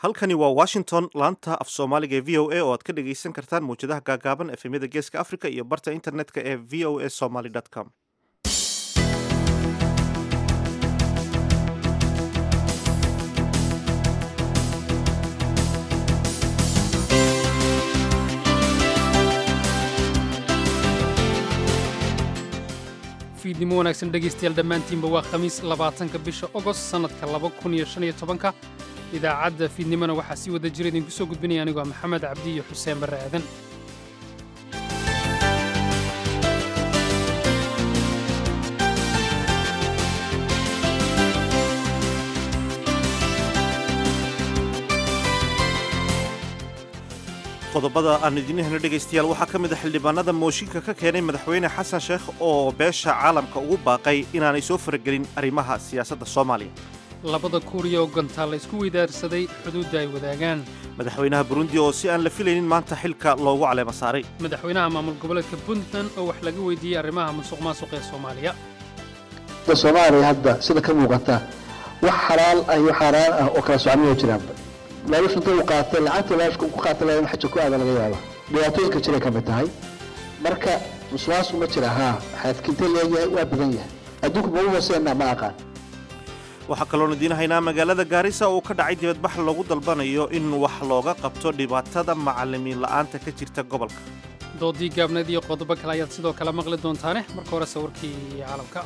halkani waa washington laanta af soomaaliga ee v o a oo aad ka dhagaysan kartaan mawjadaha gaagaaban efemyada geeska africa iyo barta internetka ee v o a somaly com fiidnimo wanaagsan dhegaystayaal dhammaantiinba waa khamiis labaatanka bisha ogost sannadka laba kun iyo shan iyo tobanka idaacadda fiidnimona waxaa sii wada jira idinku soo gudbinaya anigoo maxamed cabdi iyo xuseen barre aadan qodobada aan idinihena dhegaystayaal waxaa ka mid a xildhibaanada mooshinka ka keenay madaxweyne xasan sheekh oo beesha caalamka ugu baaqay inaanay soo faragelin arrimaha siyaasadda soomaaliya labada kuuriya oo gantaal la isku weydaarsaday xuduudda ay wadaagaan madaxweynaha burundi oo si aan la filaynin maanta xilka loogu caleema saaray madaxweynaha maamul goboleedka puntland oo wax laga weydiiyey arrimaha musuq maasuq ee soomaaliya soomaaliya hadda sida ka muuqata wax xalaal ah iyo xaaraan ah oo kala socmaya jiraanba laalush inta uu qaatay lacagta laalushka ku qaatay lahayn xaja ku aada laga yaaba dhibaatooyinka jiray ka mid tahay marka musuqmaasuq ma jira haa xaadkinte leeyahay waa badan yahay adduunku ma u hooseenna ma aqaan waxaa kaloon idiin haynaa magaalada gaarisa oo ka dhacay dibadbax lagu dalbanayo in wax looga qabto dhibaatada macallimiin la'aanta ka jirta gobolka doodii gaabneed iyo qodobo kale ayaad sidoo kale maqli doontaane marka hore sawirkii caalamka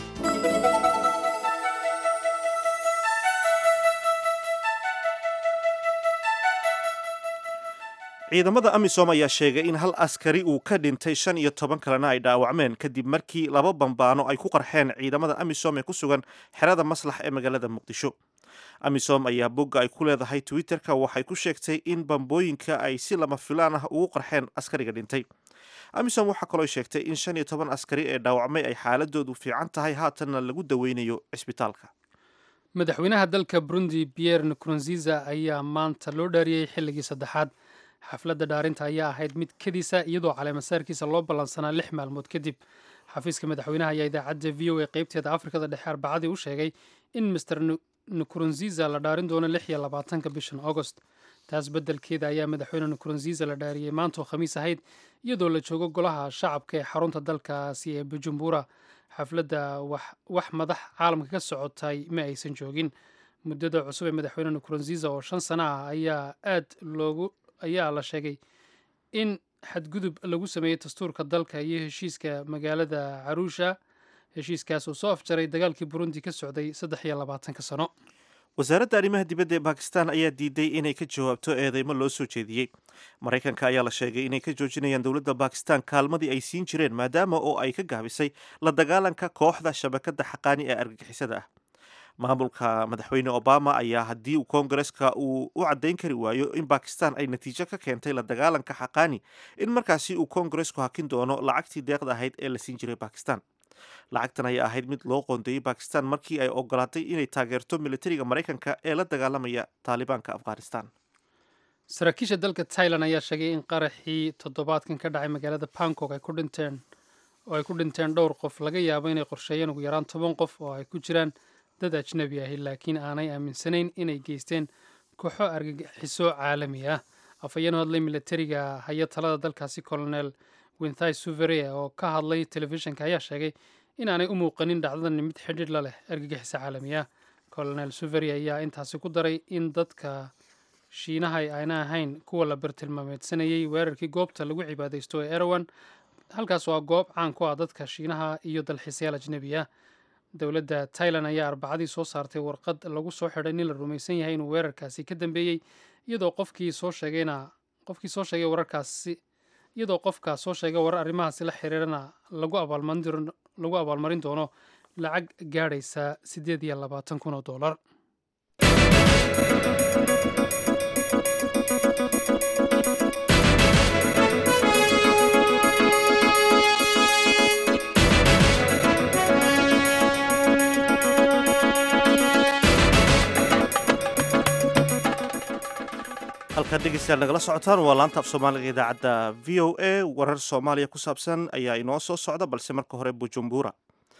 ciidamada amisom ayaa sheegay in hal askari uu ka dhintay shan iyo toban kalena ay dhaawacmeen kadib markii laba bambaano ay ku qarxeen ciidamada amisom ee ku sugan xerada maslax ee magaalada muqdisho amisom ayaa bogga ay ku leedahay twitter-ka waxay ku sheegtay in bambooyinka ay si lama filaan ah ugu qarxeen askariga dhintay amisom waxaa kaloo sheegtay in shan iyo toban askari ee dhaawacmay ay xaaladoodu fiican tahay haatanna lagu daweynayo cisbitaalka madaxweynaha dalka burundi pierre nkurunziza ayaa maanta loo dhaariyey xilligii saddexaad xafladda dhaarinta ayaa ahayd mid kadiisa iyadoo caleemasaarkiisa loo ballansanaa lix maalmood kadib xafiiska madaxweynaha ayaa idaacadda v o a qaybteeda afrikada dhexe arbacadii u sheegay in master nkurunziza la dhaarin doono lix iyo labaatanka bishan agost taas beddelkeeda ayaa madaxweyne nkurunziza la dhaariyey maantoo khamiis ahayd iyadoo la joogo golaha shacabka ee xarunta dalkaasi ee bujumbura xafladda wax madax caalamka ka socotay ma aysan joogin muddada cusub ee madaxweyne nkurunziza oo shan sana ah ayaa aad loogu ayaa la sheegay in xadgudub lagu sameeyey dastuurka dalka iyo heshiiska magaalada caruusha heshiiskaas oo soo afjaray dagaalkii burundi ka socday saddex iyo labaatanka sano wasaaradda arrimaha dibadda ee bakistan ayaa diiday inay ka jawaabto eedeymo loo soo jeediyey maraykanka ayaa la sheegay inay ka joojinayaan dowladda bakistan kaalmadii ay siin jireen maadaama oo ay ka gaabisay la dagaalanka kooxda shabakadda xaqaani ee argagixisada ah maamulka madaxweyne obama ayaa haddii uu koongareska uu u caddayn kari waayo in bakistan ay natiijo ka keentay la dagaalanka xaqaani in markaasi uu koongaresku hakin doono lacagtii deeqda ahayd ee la siin jiray bakistan lacagtan ayaa ahayd mid loo qoondeeyey bakistan markii ay ogolaatay inay taageerto militariga maraykanka ee la dagaalamaya taalibaanka afghanistan saraakiisha dalka tailan ayaa sheegay in qaraxii toddobaadkan ka dhacay magaalada bangkok ay ku dhinteen oo ay ku dhinteen dhowr qof laga yaabo inay qorsheeyeen ugu yaraan toban qof oo ay ku jiraan dad ajnabi ahi laakiin aanay aaminsanayn inay geysteen kooxo argagixiso caalami ah afhayeen u hadlay militariga haya talada dalkaasi colonel winthai suveria oo ka hadlay telefishinka ayaa sheegay inaanay u muuqanin dhacdadani mid xidhiidh la leh argagixiso caalami ah colonel suveria ayaa intaasi ku daray in dadka shiinaha ayna ahayn kuwa la bartilmaameedsanayey weerarkii goobta lagu cibaadaysto ee erawan halkaas waa goob caan ku ah dadka shiinaha iyo dalxiisayaal ajnebi ah dowladda tailan ayaa arbacadii soo saartay warqad lagu soo xidhay nin la rumaysan yahay inuu weerarkaasi ka dambeeyey iyadoo qofkii soo sheegayna qofkii soo sheegay wararkaasi iyadoo qofkaa soo sheegay warar arrimahaasi la xiriirana lagu abaalmarin lagu abaalmarin doono lacag gaadhaysa siddeed iyo labaatan kun oo dollar halkaad dhegeystayaal nagala socotaan waa laanta af soomaaliga idaacadda v o a warar soomaaliya ku saabsan ayaa inoo soo socda balse marka hore bujumbura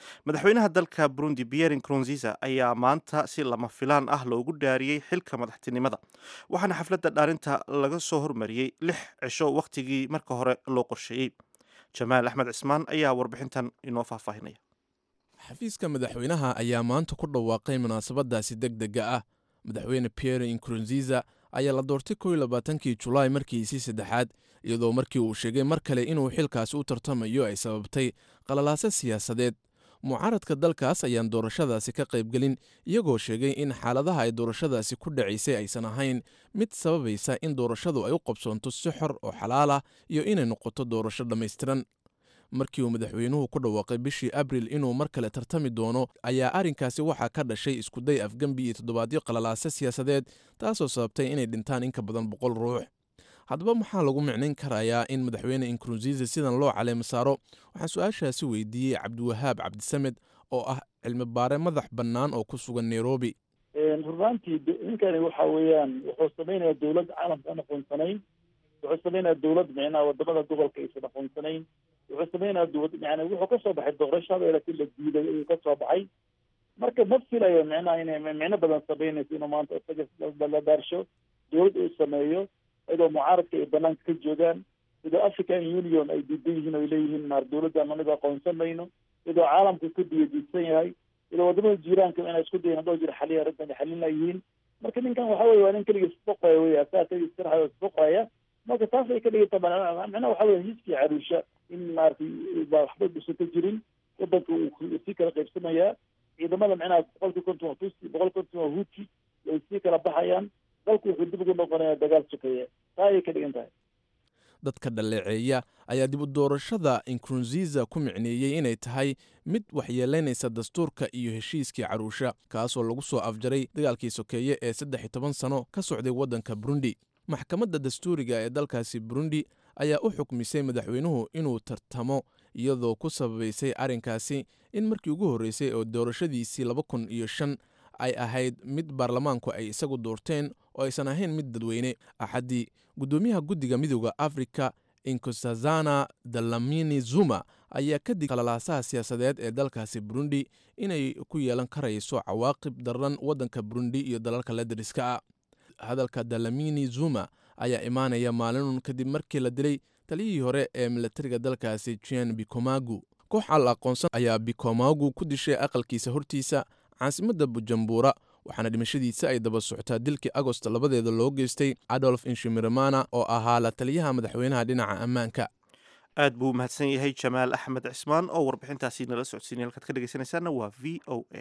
madaxweynaha dalka burundi pierre nkurunziza ayaa maanta si lama filaan ah loogu dhaariyey xilka madaxtinimada waxaana xafladda dhaarinta laga soo hormariyey lix cisho wakhtigii marka hore loo qorsheeyey jamaal axmed cismaan ayaa warbixintan inoo faahfaahinaya xafiiska madaxweynaha ayaa maanta ku dhawaaqay munaasabadaasi deg dega ah madaxweyne pierre nkurunziza ayaa la doortay kow iyo labaatankii julaay markiisii saddexaad iyadoo markii uu sheegay mar kale inuu xilkaasi u tartamayo ay sababtay qalalaase siyaasadeed mucaaradka dalkaas ayaan doorashadaasi ka qaybgelin iyagoo sheegay in xaaladaha ay doorashadaasi ku dhacaysay aysan ahayn mid sababaysa in doorashadu ay u qabsoonto si xor oo xalaal ah iyo inay noqoto doorasho dhammaystiran markii uu madaxweynuhu ku dhawaaqay bishii abril inuu mar kale tartami doono ayaa arrinkaasi waxaa ka dhashay iskuday afgembi iyo toddobaadyo qalalaase siyaasadeed taasoo sababtay inay dhintaan in ka badan boqol ruux haddaba maxaa lagu micnayn karayaa in madaxweyne inkurunziza sidan loo caleemo saaro waxaan su-aashaasi weydiiyey cabdiwahaab cabdisamed oo ah cilmi baare madax bannaan oo ku sugan nairobi runaaantii ninkani waxa weeyaan wuxuu sameynaya dowlad caalamka aan aqoonsanayn wuxuu sameynaya dowlad micnaha wadamada gobolka aysan aqoonsanayn wuxuu sameynaya dowlad yani wuxuu kasoo baxay doorashada laakiin la diiday ayuu kasoo baxay marka ma filayo micnaha inay micno badan sameynayso inuu maanta isaga la daarsho dowlad uu sameeyo iyadoo mucaaradka ay banaanka ka joogaan iyadoo african union ay diidan yihiin o ay leeyihiin maar dowladdan aniga aqoonsan mayno iyadoo caalamka ka diyadiidsan yahay iyadoo wadamada jiiraanka inay isku dayan hadoo jira xaliya arrintan xalin layihiin marka ninkan waxa weye waa nin keligiis isboqaya wey asaa keligiis sirxayo isboqaya marka taas ay ka dhigata macnaha waxa weye hiiskii caruusha in maaragtay waxba usan ka jirin wadanka uu sii kala qaybsamayaa ciidamada micnaha boqolkii konton waa tusi boqol konton waa huti way sii kala baxayaan dalku wuxuu dib ugu noqonaya dagaal sokeeye taa ayay ka dhigan tahay dadka dhaleeceeya ayaa dib u doorashada inkurunziza ku micneeyey inay tahay mid waxyeelaynaysa dastuurka iyo heshiiskii caruusha kaasoo lagu soo afjaray dagaalkii sokeeye ee saddex iyo toban sano ka socday waddanka burundi maxkamadda dastuuriga ee dalkaasi burundi ayaa u xukmisay madaxweynuhu inuu tartamo iyadoo ku sababaysay arrinkaasi in markii ugu horreysay oo doorashadiisii laba kun iyo shan ay ahayd mid baarlamaanku ay isagu doorteen oo aysan ahayn mid dadweyne axaddii guddoomiyaha guddiga midooda afrika inkosazana dalamini zuma ayaa kadib qalalaasaha siyaasadeed ee dalkaasi burundi inay ku yeelan karayso cawaaqib daran waddanka burundi iyo dalalka la dariska ah hadalka dalamini zuma ayaa imaanaya maalinun kadib markii la dilay taliyihii hore ee milatariga dalkaasi jen bikomagu koox al aqoonsan ayaa bikomagu ku dishay aqalkiisa hortiisa caasimadda bujumbura waxaana dhimashadiisa ay daba socotaa dilkii agost labadeeda loo geystay adolf inshimirmana oo ahaa la taliyaha madaxweynaha dhinaca ammaanka aad buu umahadsan yahay jamaal axmed cismaan oo warbixintaasi nala socodsiinay halkaad ka dhegeysanaysaana waa v o a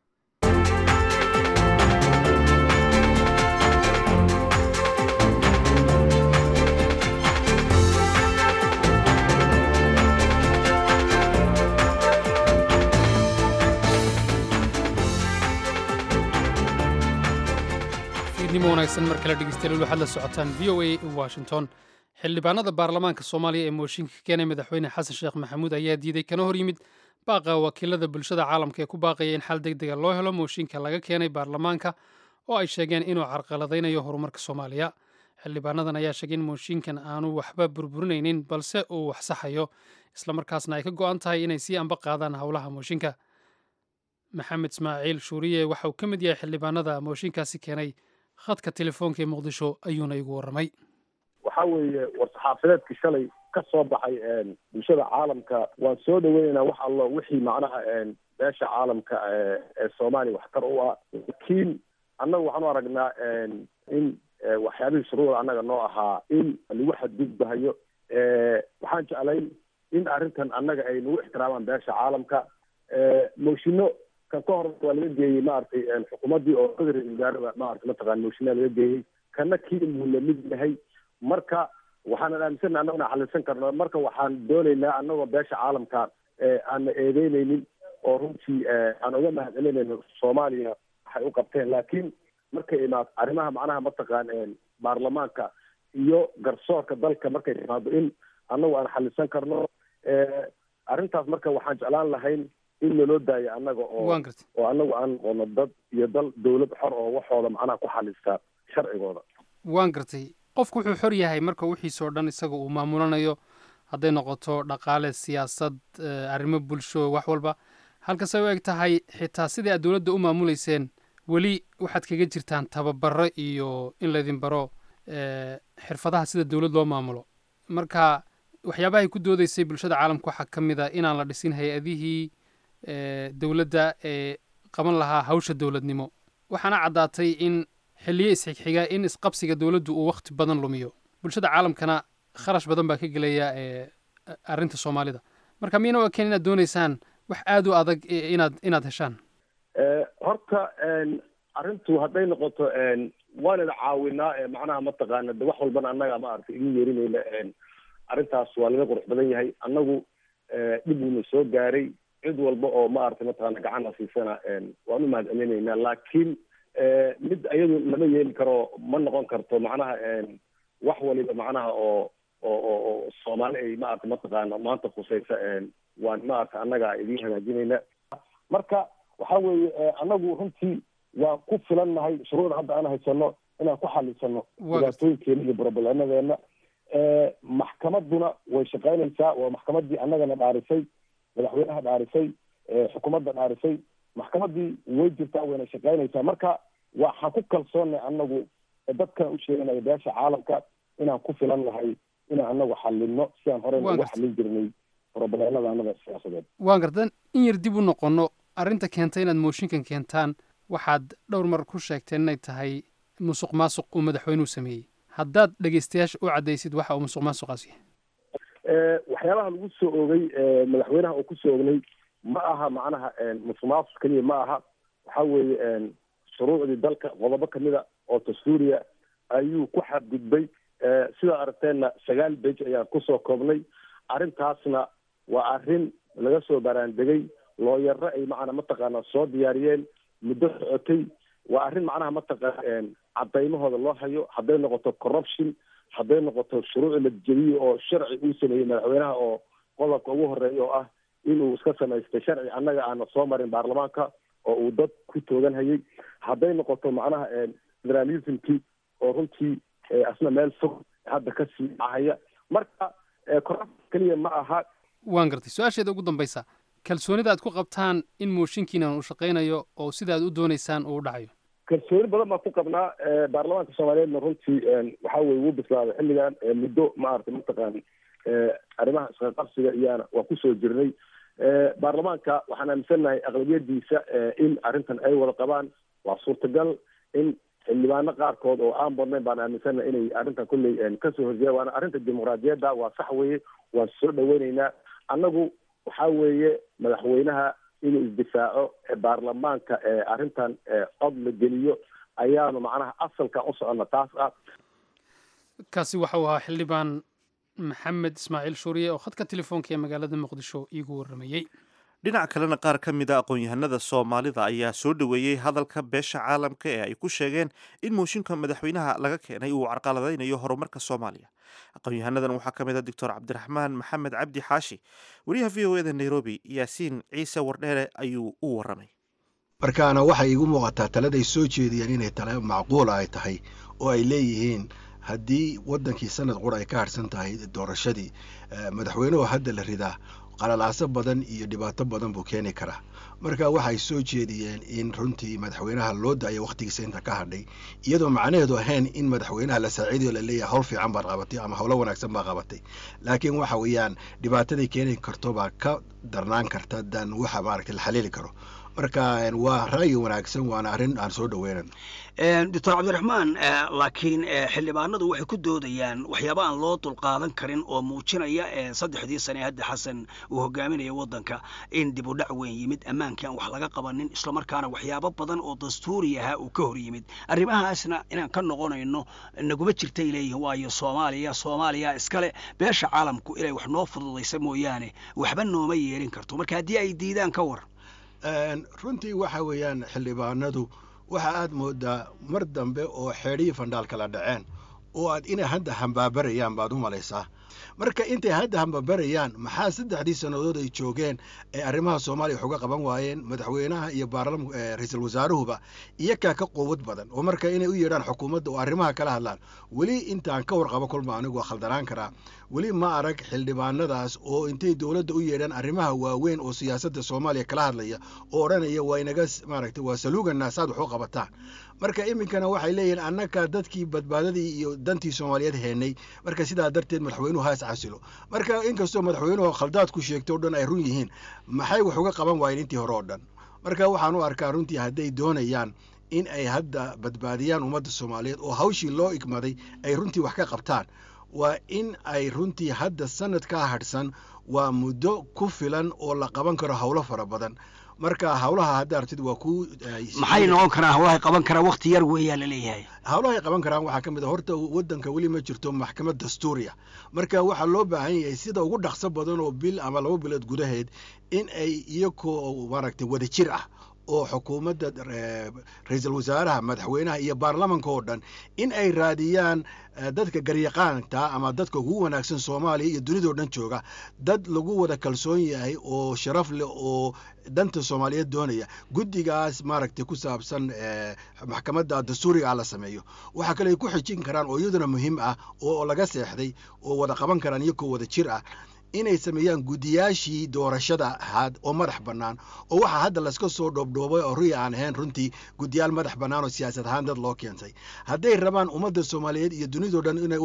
fiidnimo wanaagsan mar kale dhegeystayaal waxaad la socotaan v o a washington xildhibaanada baarlamaanka soomaaliya ee mooshinka ka keenay madaxweyne xasan sheekh maxamuud ayaa diiday kana hor yimid baaqa wakiilada bulshada caalamka ee ku baaqaya in xal deg dega loo helo mooshinka laga keenay baarlamaanka oo ay sheegeen inuu carqaladaynayo horumarka soomaaliya xildhibaanadan ayaa sheegay in mooshinkan aanu waxba burburinaynin balse uu wax saxayo islamarkaasna ay ka go'an tahay inay sii amba qaadaan howlaha mooshinka maxamed ismaaciil shuuriye waxa uu ka mid yahay xildhibaanada mooshinkaasi keenay khadka telefoonka ee muqdisho ayuuna igu warramay waxa weeye war-saxaafadeedka shalay ka soo baxay bulshada caalamka waan soo dhaweynaynaa wax allo wixii macnaha beesha caalamka ee soomaaliya waxtar u ah laakiin annaga waxaan u aragnaa in waxyaabihii shuruuda annaga noo ahaa in lagu xadgudbahayo waxaan jeclayn in arrintan annaga ay nagu ixtiraamaan beesha caalamka moshino kan ka hor waa laga geeyey maaragtay xukuumaddii oo ra-isul wasaarada maarata mataqana mooshinaa laga geeyey kana kii inuu lamid yahay marka waxaanan aaminsanna annagona xalisan karno marka waxaan doonaynaa annagoo beesha caalamka aanna eedeyneynin oo runtii aan uga mahadcelinayno soomaaliya waxay u qabteen laakiin markay imaado arrimaha macnaha mataqaan baarlamaanka iyo garsoorka dalka markay imaado in annagu aan xalisan karno arrintaas marka waxaan jeclaan lahayn in laloo daayo annaga oo oo annagu aan noqono dad iyo dal dawlad xor oo waxooda macnaha ku xalista sharcigooda waan gartay qofku wuxuu xor yahay marka wixiisoo dhan isaga uu maamulanayo hadday noqoto dhaqaale siyaasad arrimo bulsho wax walba halkase u eg tahay xitaa sidii aad dowladda u maamuleyseen weli waxaad kaga jirtaan tababaro iyo in laydin baro xirfadaha sida dowlad loo maamulo marka waxyaabahay ku doodeysay bulshada caalamka waxaa ka mid a inaan la dhisin hay-adihii dowladda ee qaban lahaa hawsha dowladnimo waxaana caddaatay in xilliyo isxigxiga in isqabsiga dowladdu uu wakhti badan lumiyo bulshada caalamkana kharash badan baa ka gelaya arrinta soomaalida marka miyana waa keen inaad dooneysaan wax aada u adag inaad inaad heshaan horta arrintu hadday noqoto waanana caawinaa macnaha mataqaana de wax walbana annaga maaragtay igu yeerinayna arrintaas waa laga qurux badan yahay annagu dhib uuna soo gaaray cid walba oo maaragtay mataqaana gacan hasiisana waan u mahad celinaynaa laakiin mid iyadu lama yeeli karo ma noqon karto macnaha wax waliba macnaha oo oo oo oo soomaali ay maarata mataqaana maanta khusaysa waan maarata annaga idiin hagaajinayna marka waxa weeye annagu runtii waan ku filannahay shuruucda hadda aan haysano inaan ku xalisano dhibaatooyinkeena iyo broblemadeenna maxkamaduna way shaqaynaysaa waa maxkamadii annagana dhaarisay madaxweynaha dhaarisay xukuumadda dhaarisay maxkamadii way jirtaa wayna shaqaynaysaa marka waxaan ku kalsoonnay annagu dadkan u sheeganaya beesha caalamka inaan ku filan nahay inaan anagu xalino si aan horey ugu xalin jirnay robleemada annaga siyaasadeed waan gartan in yar dib u noqono arrinta keentay inaad mooshinkan keentaan waxaad dhowr mar ku sheegteen inay tahay musuq maasuq uu madaxweynuhu sameeyey haddaad dhegeystayaasha u caddaysid waxa uu musuq maasuqaas yahay waxyaabaha lagu soo oogay madaxweynaha uu kusoo ognay ma aha macnaha musuq maasuq keliya ma aha waxa weeye shuruucdii dalka qodobo kamida oo dastuuriya ayuu ku xadgudbay sidaa aragteenna sagaal bej ayaan kusoo koobnay arrintaasna waa arrin laga soo baraandegay looyaro ay macnaa mataqaana soo diyaariyeen muddo socotay waa arrin macnaha mataqaana cadaymahooda loo hayo hadday noqoto corruption hadday noqoto shuruuci la jeliyo oo sharci uu sameeyey madaxweynaha oo qodobka ugu horeeya oo ah inuu iska samaystay sharci annaga aana soo marin baarlamaanka oo uu dad ku toogan hayay hadday noqoto macnaha federalismkii oo runtii asna meel fog hadda ka sii dhacaya marka corruption keliya ma aha waan gartay su-aasheeda ugu dambaysa kalsoonida aad ku qabtaan in mooshinkiinan uu shaqaynayo oo sida aad u doonaysaan uu u dhacayo kalsooni badan baan ku qabnaa baarlamaanka soomaaliyeedna runtii waxa weye wuu bislaaday xilligan muddo maaragtay mataqaan arrimaha isqaqabsiga iyaana waa kusoo jirnay baarlamaanka waxaan aaminsannahay aqlabiyadiisa in arrintan ay wada qabaan waa suurtagal in xildhibaano qaarkood oo aan badnayn baan aaminsannahay inay arrintan kolley kasoo horjeeda waana arrinta dimuqraadiyadda waa sax weeye waan soo dhaweyneynaa annagu waxa weeye madaxweynaha inuu isdifaaco baarlamaanka arrintan cod la geliyo ayaanu macnaha asalkan u soconna taas ah kaasi waxa uu ahaa xildhibaan maxamed ismaaciil shuuriye oo khadka telefoonka ee magaalada muqdisho iigu warramayey dhinaca kalena qaar ka mid a aqoon-yahanada soomaalida ayaa soo dhoweeyey hadalka beesha caalamka ee ay ku sheegeen in mooshinka madaxweynaha laga keenay uu carqaladaynayo horumarka soomaaliya aqoon-yahanadan waxaa ka mid a doctor cabdiraxmaan maxamed cabdi xaashi wariyaha v o eda nairobi yaasiin ciise wardheere ayuu u warramay markaana waxay igu muuqataa taladay soo jeediyeen inay tale macquula ay tahay oo ay leeyihiin haddii waddankii sanad qura ay ka harhsan tahay doorashadii madaxweynuhu hadda la ridaa qalalaaso badan iyo dhibaato badan buu keeni karaa marka waxay soo jeediyeen in runtii madaxweynaha loo daayo wakhtigiisa inta ka hadhay iyadoo macnaheedu ahayn in madaxweynaha la saaciidayo laleeyahay howl fiican baad qabatay ama howlo wanaagsan baa qabatay laakiin waxa weeyaan dhibaataday keeni karto baa ka darnaan karta dan waxa maaragtay la xaliili karo marka waa ra'yi wanaagsan waana arrin aan soo dhoweynan doctor cabdiraxmaan laakiin xildhibaanadu waxay ku doodayaan waxyaaba aan loo dulqaadan karin oo muujinaya saddexdii sane hadda xasan uu hogaaminaya waddanka in dib u dhac weyn yimid ammaankii aan wax laga qabanin islamarkaana waxyaabo badan oo dastuuri ahaa uu ka hor yimid arrimahaasna inaan ka noqonayno naguma jirtay leeyihin waayo soomaaliya soomaaliya iskale beesha caalamku inay wax noo fududaysa mooyaane waxba nooma yeelin karto marka haddii ay diidaan ka war runtii waxa weeyaan xildhibaanadu waxa aad moodaa mar dambe oo xeedhihii fandhaal kala dhaceen oo aad inay hadda hambaabarayaan baad u malaysaa marka intay hadda hambabarayaan maxaa saddexdii sannadood ay joogeen ee arrimaha soomaaliya wax uga qaban waayeen madaxweynaha iyo baarlam ra-iisul wasaaruhuba iyakaa ka quwad badan oo marka inay u yeedhaan xukuumadda oo arrimaha kala hadlaan weli intaan ka warqabo kolba anigu waa khaldanaan karaa weli ma arag xildhibaanadaas oo intay dowladda u yeedhaan arrimaha waaweyn oo siyaasadda soomaaliya kala hadlaya oo odhanaya waa inaga maaragtay waa saluuganaa saad wax u qabataan marka iminkana waxay leeyihiin annaka dadkii badbaadadii iyo dantii soomaaliyeed heenay marka sidaa darteed madaxweynuhu haas casilo marka inkastoo madaxweynuhu khaldaad ku sheegto o dhan ay run yihiin maxay wax uga qaban waayeen intii hore oo dhan marka waxaan u arkaa runtii hadday doonayaan in ay hadda badbaadiyaan ummadda soomaaliyeed oo hawshii loo igmaday ay runtii wax ka qabtaan waa in ay runtii hadda sanad ka hadhsan waa muddo ku filan oo la qaban karo howlo fara badan marka hawlaha hadda artid waa ku maxay noqon karaan hawlahay qaban karaan wakti yar weeyaa la leeyahay hawlahay qaban karaan waxaa ka mid a horta waddanka weli ma jirto maxkamad dastuuriya marka waxaa loo baahan yahay sida ugu dhaqso badan oo bil ama laba bilood gudaheed in ay iyakoo maaragtay wada jir ah oo xukuumadda ra-iisul wasaaraha madaxweynaha iyo baarlamanka oo dhan in ay raadiyaan dadka garyaqaanta ama dadka ugu wanaagsan soomaaliya iyo dunidao dhan jooga dad lagu wada kalsoon yahay oo sharaf leh oo danta soomaaliyeed doonaya guddigaas maaragtay ku saabsan maxkamadda dastuuriga la sameeyo waxaa kale ay ku xijin karaan oo iyaduna muhiim ah oo laga seexday oo wada qaban karaan iyakoo wada jir ah inay sameeyaan guddiyaashii doorashada ahaad oo madax bannaan oo waxaa hadda laska soo dhoobdhoobay oo ruya aan ahayn runtii guddiyaal madax bannaan oo siyaasad ahaan dad loo keentay hadday rabaan ummadda soomaaliyeed iyo dunidao dhan inay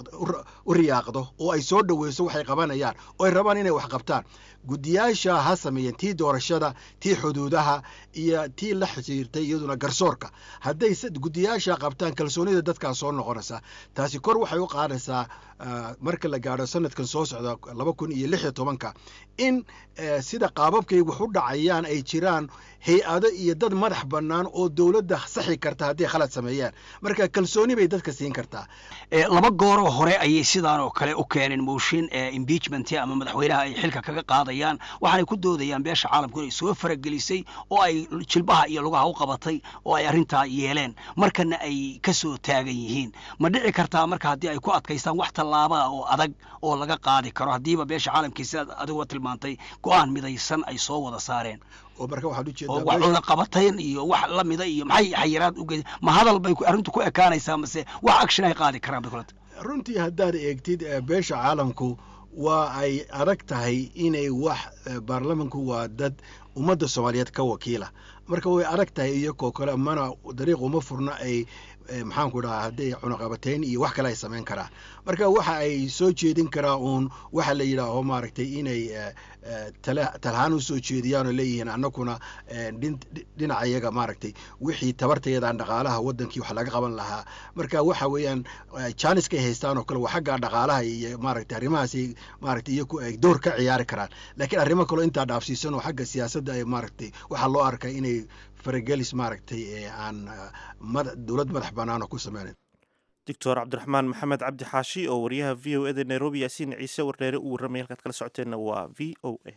u riyaaqdo oo ay soo dhoweyso waxay qabanayaan oo ay rabaan inay wax qabtaan guddiyaasha ha sameeyeen tii doorashada tii xuduudaha iyo tii la xiriirtay iyaduna garsoorka hadday guddiyaasha qabtaan kalsoonida dadkaa soo noqonaysa taasi kor waxay u qaadaysaa marka la gaadho sanadkan soo socda laba kun iyo lix iyo tobanka in sida qaababkay wax u dhacayaan ay jiraan hay-ado iyo dad madax bannaan oo dowladda saxi karta hadday khalad sameeyaan marka kalsooni bay dadka siin kartaa laba gooroo hore ayay sidaan oo kale u keeneen mooshin impeachment ama madaxweynaha ay xilka kaga qaadayaan waxaanay ku doodayaan beesha caalamku inay soo faragelisay oo ay jilbaha iyo lugaha u qabatay oo ay arrintaa yeeleen markana ay ka soo taagan yihiin ma dhici kartaa marka haddii ay ku adkaystaan wax tallaabaa oo adag oo laga qaadi karo haddiiba beesha caalamkii sidaad adigua tilmaantay go-aan midaysan ay soo wada saareen oo marka waxaad oo ujeedaa wax cuna qabatayn iyo wax la mida iyo maxay xayiraad uge ma hadal bay arrintu ku ekaanaysaa mase wax action ay qaadi karaan bay kulanta runtii haddaad eegtid eh, beesha caalamku waa ay adag tahay inay wax eh, baarlamanku waa dad ummadda soomaaliyeed ka wakiila marka way adag tahay iyakoo kale mana dariiq uma furna ay eh, maxaanku dhahaa hadday cunaqabatayn iyo wax kale ay samayn karaan marka waxa ay soo jeedin karaa uun waxa la yidhaaho maaragtay inay eh, eh, tala- talahaan u soo jeediyaan oo leeyihiin annaguna eh, dhin- dhinaca iyaga maaragtay wixii tabartayadaan dhaqaalaha wadankii wax laga qaban lahaa marka waxa weeyaan eh, janiska ay haystaan oo kale waa xagga dhaqaalaha iyo maaragtay arrimahaasay maaragtay iyaku ay door ka ciyaari karaan laakiin arrimo kaloo intaa dhaafsiisan oo xagga siyaasadda ay maaragtay waxaa loo arkay inay faragelis maaragtay ee aan eh, mada- dowlad madax bannaan oo ku sameynayn doctor cabdiraxmaan maxamed cabdi xaashi oo wariyaha v o eda nairobi yaasiin ciise wardheere uu warramay halkaad kala socoteenna waa v o a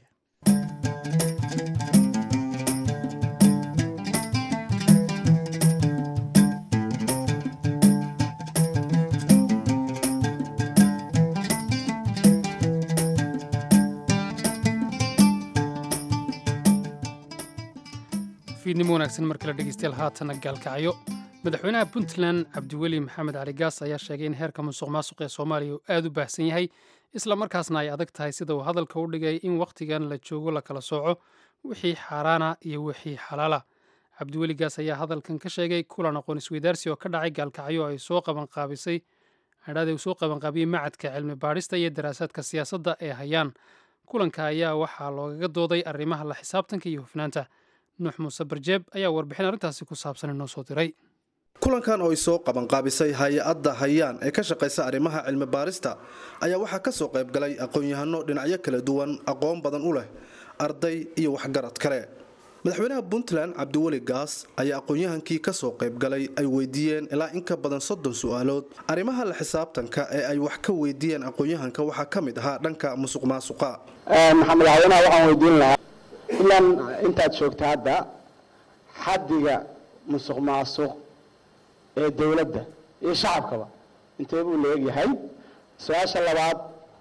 fiidnimo wanaagsan mar kale dhegeystayaal haatana gaalkacyo madaxweynaha puntland cabdiweli maxamed cali gaas ayaa sheegay in heerka musuq maasuq ee soomaaliya uu aad u baahsan yahay isla markaasna ay adag tahay sida uu hadalka u dhigay in wakhtigan la joogo la kala sooco wixii xaaraana iyo wixii xalaala cabdiweli gaas ayaa hadalkan ka sheegay kulan aqoon isweydaarsi oo ka dhacay gaalkacyo ay soo qabanqaabisay adhaade uu soo qabanqaabiyey macadka cilmi baadhista iyo daraasaadka siyaasadda ee hayaan kulanka ayaa waxaa loogaga dooday arrimaha la xisaabtanka iyo hufnaanta nuux muuse barjeeb ayaa warbixin arrintaasi ku saabsan inoo soo diray kulankan oo ay soo qabanqaabisay hay-adda hayaan ee ka shaqaysa arrimaha cilmi baarista ayaa waxaa ka soo qayb galay aqoon-yahano dhinacyo kala duwan aqoon badan u leh arday iyo waxgarad kale madaxweynaha puntland cabdiweli gaas ayaa aqoon-yahankii ka soo qayb galay ay weydiiyeen ilaa in ka badan soddon su-aalood arrimaha la xisaabtanka ee ay wax ka weydiiyeen aqoon-yahanka waxaa ka mid ahaa dhanka musuq maasuqa maxaa madaxweynaha waxaan weydiin lahaa ilaan intaad joogta hadda xaddiga musuq maasuq ee dowladda iyo shacabkaba intee buu leegyahay su-aasha labaad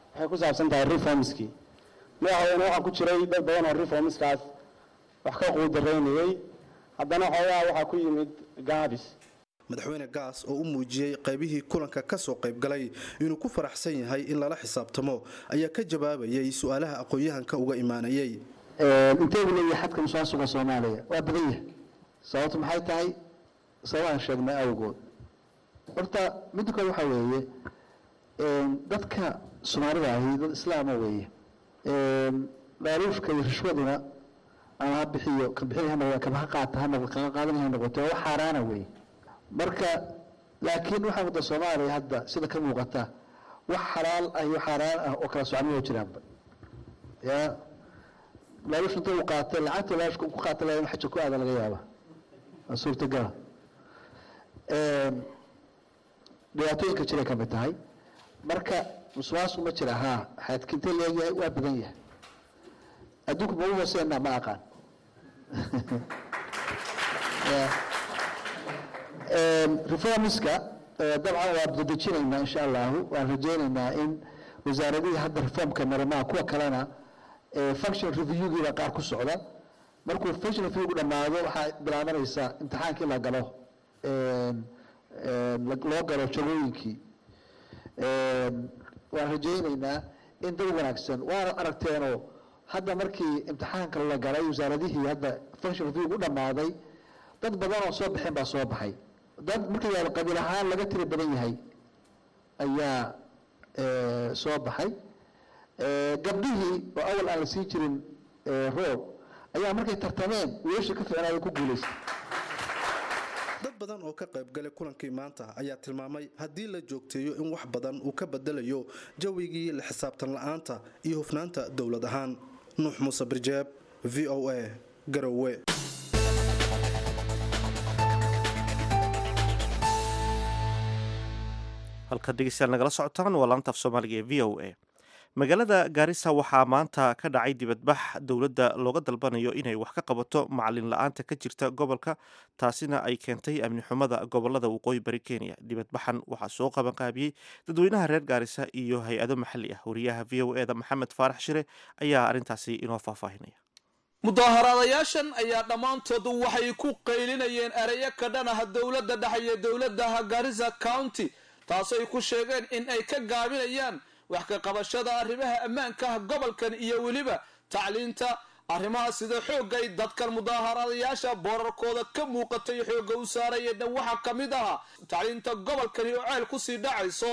waxay ku saabsan tahay reformskii madaxweyne waxaa ku jiray dad badan oo reformskaas wax ka quudaraynayey haddana xoogaha waxaa ku yimid gaabis madaxweyne gaas oo u muujiyey qaybihii kulanka ka soo qaybgalay inuu ku faraxsan yahay in lala xisaabtamo ayaa ka jawaabayay su-aalaha aqoon-yahanka uga imaanayay inteegu leeyahay xadka musaasuqa soomaaliya waa badan yahay sababtu maxay tahay sababaan sheegnay awgood horta midda kale waxaa weeye dadka soomaalida ahi dad islaama weeye laaluufka iyo rishwaduna ama ha bixiyo ka bixin ha noqdo kaba ha qaata ha noqdo kaga qaadanaya ha noqoto waa wax xaaraana weeye marka laakiin waxaa wadda soomaaliya hadda sida ka muuqata wax xalaal ah iyo xaaraan ah oo kala socnimo jiraanba ya laaluush inta uu qaatay lacagta laaluushka ku qaatay laa xaja ku aada laga yaaba waa suurtagala dhibaatooyinka jiray ka mid tahay marka musuqmaasuq ma jira haa xadkintee leeyahay waa badan yahay adduunku ma u hooseenaa ma aqaan reformiska dabcan waa dadejinaynaa insha allahu waan rajaynaynaa in wasaaradihii hadda reformka marimaa kuwa kalena function reviewgiiba qaar ku socda markuu function reviewgu dhammaado waxaa bilaabanaysaa imtixaankii la galo loo galo jagooyinkii waan rajaynaynaa in dad wanaagsan waana aragteenoo hadda markii imtixaanka la galay wasaaradihii hadda function reviewgu u dhammaaday dad badan oo soo baxeen baa soo baxay dad marka yaaba qabiil ahaan laga tiri badan yahay ayaa soo baxay gabdhihii oo awal aan la sii jirin roob ayaa markay tartameen wiilashii ka ficnaaday ku guulaystay dad badan oo ka qaybgalay kulankii maanta ayaa tilmaamay haddii la joogteeyo in wax badan uu ka bedelayo jawigii la xisaabtan la'aanta iyo hufnaanta dowlad ahaan nuux muuse birjeeb v o a garowe halka dhegeystayaal nagala socotaan waa laantaaf soomaaliga ee v o a magaalada gaarisa waxaa maanta ka dhacay dibadbax dowladda looga dalbanayo inay wax ka qabato macalin la-aanta ka jirta gobolka taasina ay keentay amni xumada gobolada waqooyi bari kenya dibadbaxan waxaa soo qabanqaabiyey dadweynaha reer gaarisa iyo hay-ado maxalli ah wariyaha v o eda maxamed faarax shire ayaa arrintaasi inoo faahfaahinaya mudaaharaadayaashan ayaa dhammaantood waxay ku qaylinayeen ereyo ka dhan ah dowladda dhexe iyo dowladaha garissa county taasoo ay ku sheegeen in ay ka gaabinayaan wax ka qabashada arrimaha ammaankaah gobolkan iyo weliba tacliinta arrimaha sida xoogga ay dadkan mudaaharaadayaasha boorarkooda ka muuqatay xoogga u saarayeenna waxaa ka mid ahaa tacliinta gobolkani oo ceel kusii dhacayso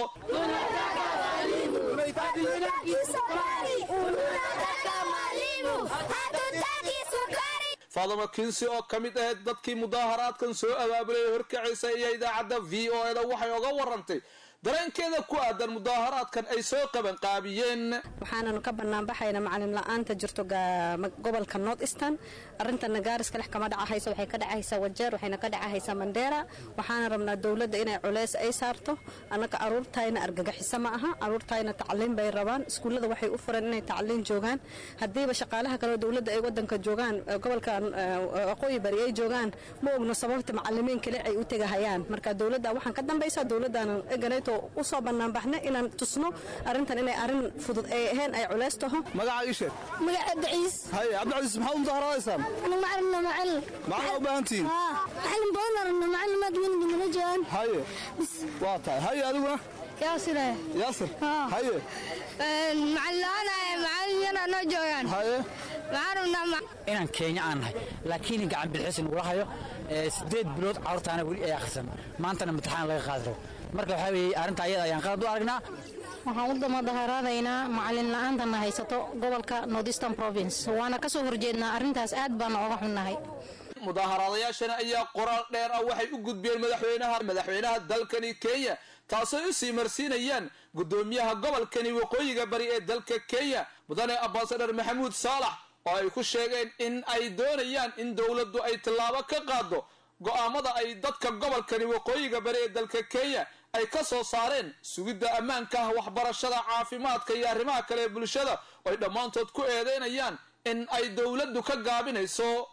faadamo kinsi oo ka mid ahayd dadkii mudaaharaadkan soo abaabulay horkacaysa iyo idaacadda v o eda waxay oga warantay dareenkeeda ku aadan mudaaharaadkan ay soo qabanqaabiyeen waxaananu ka banaanbaxayna macalin la-aanta jirto gobolka north eastern arintana gaariska lex kama dhacahayso waxay ka dhacahaysaa wajeer waxayna ka dhacahaysaa mandheera waxaana rabnaa dowladda inay culeys ay saarto annaka aruurtayna argagaxiso ma aha aruurtayna tacliin bay rabaan iskuullada waxay u furan inay tacliin joogaan haddiiba shaqaalaha kaleo dowladda ay wadanka joogaan gobolka waqooyi bari ay joogaan ma ogno sababta macalimiin kale ay u tegahayaan marka dowladda waxaan ka dambaysaa dowladdaana eganeeto usoo banaanbaxna inaan tusno arrintan inay arrin fudud ay ahayn ay culeys taho magaca ii sheeg magaca cabdiciis haye cabdicasiis maxaad u mudaaharaadaysaan aniga macalina macalin maxaa u baahan tihiin macalin badan aragna macalimaad weyn nala joogaan haye waa tahay haye adiguna yaasire yaasir haye macalin la-aan macalin yana noo joogaan haye inaan keenya aan nahay laakiin gacan bilxis nagula hayo sideed bilood carruurtaana weli ay akhrisan maantana imtixaan laga qaadi rabo marka waxaa weeye arrinta ayada ayaan qalad u aragnaa waxaan u damadaharaadaynaa macalin la-aantana haysato gobolka northeastern province waana ka soo horjeednaa arrintaas aad baana oga xunnahay mudaaharaadayaashana ayaa qoraal dheer ah waxay u gudbiyeen madaxweynaha madaxweynaha dalkani kenya taasoo u sii marsiinayaan guddoomiyaha gobolkani waqooyiga bari ee dalka kenya mudane ambasador maxamuud saalax oo ay ku sheegeen in ay doonayaan in dowladdu ay tallaabo ka qaado go'aamada ay dadka gobolkani waqooyiga bari ee dalka kenya ay ka soo saareen sugidda ammaanka waxbarashada caafimaadka iyo arrimaha kale ee bulshada oo ay dhammaantood ku eedeynayaan in ay dowladdu ka gaabinayso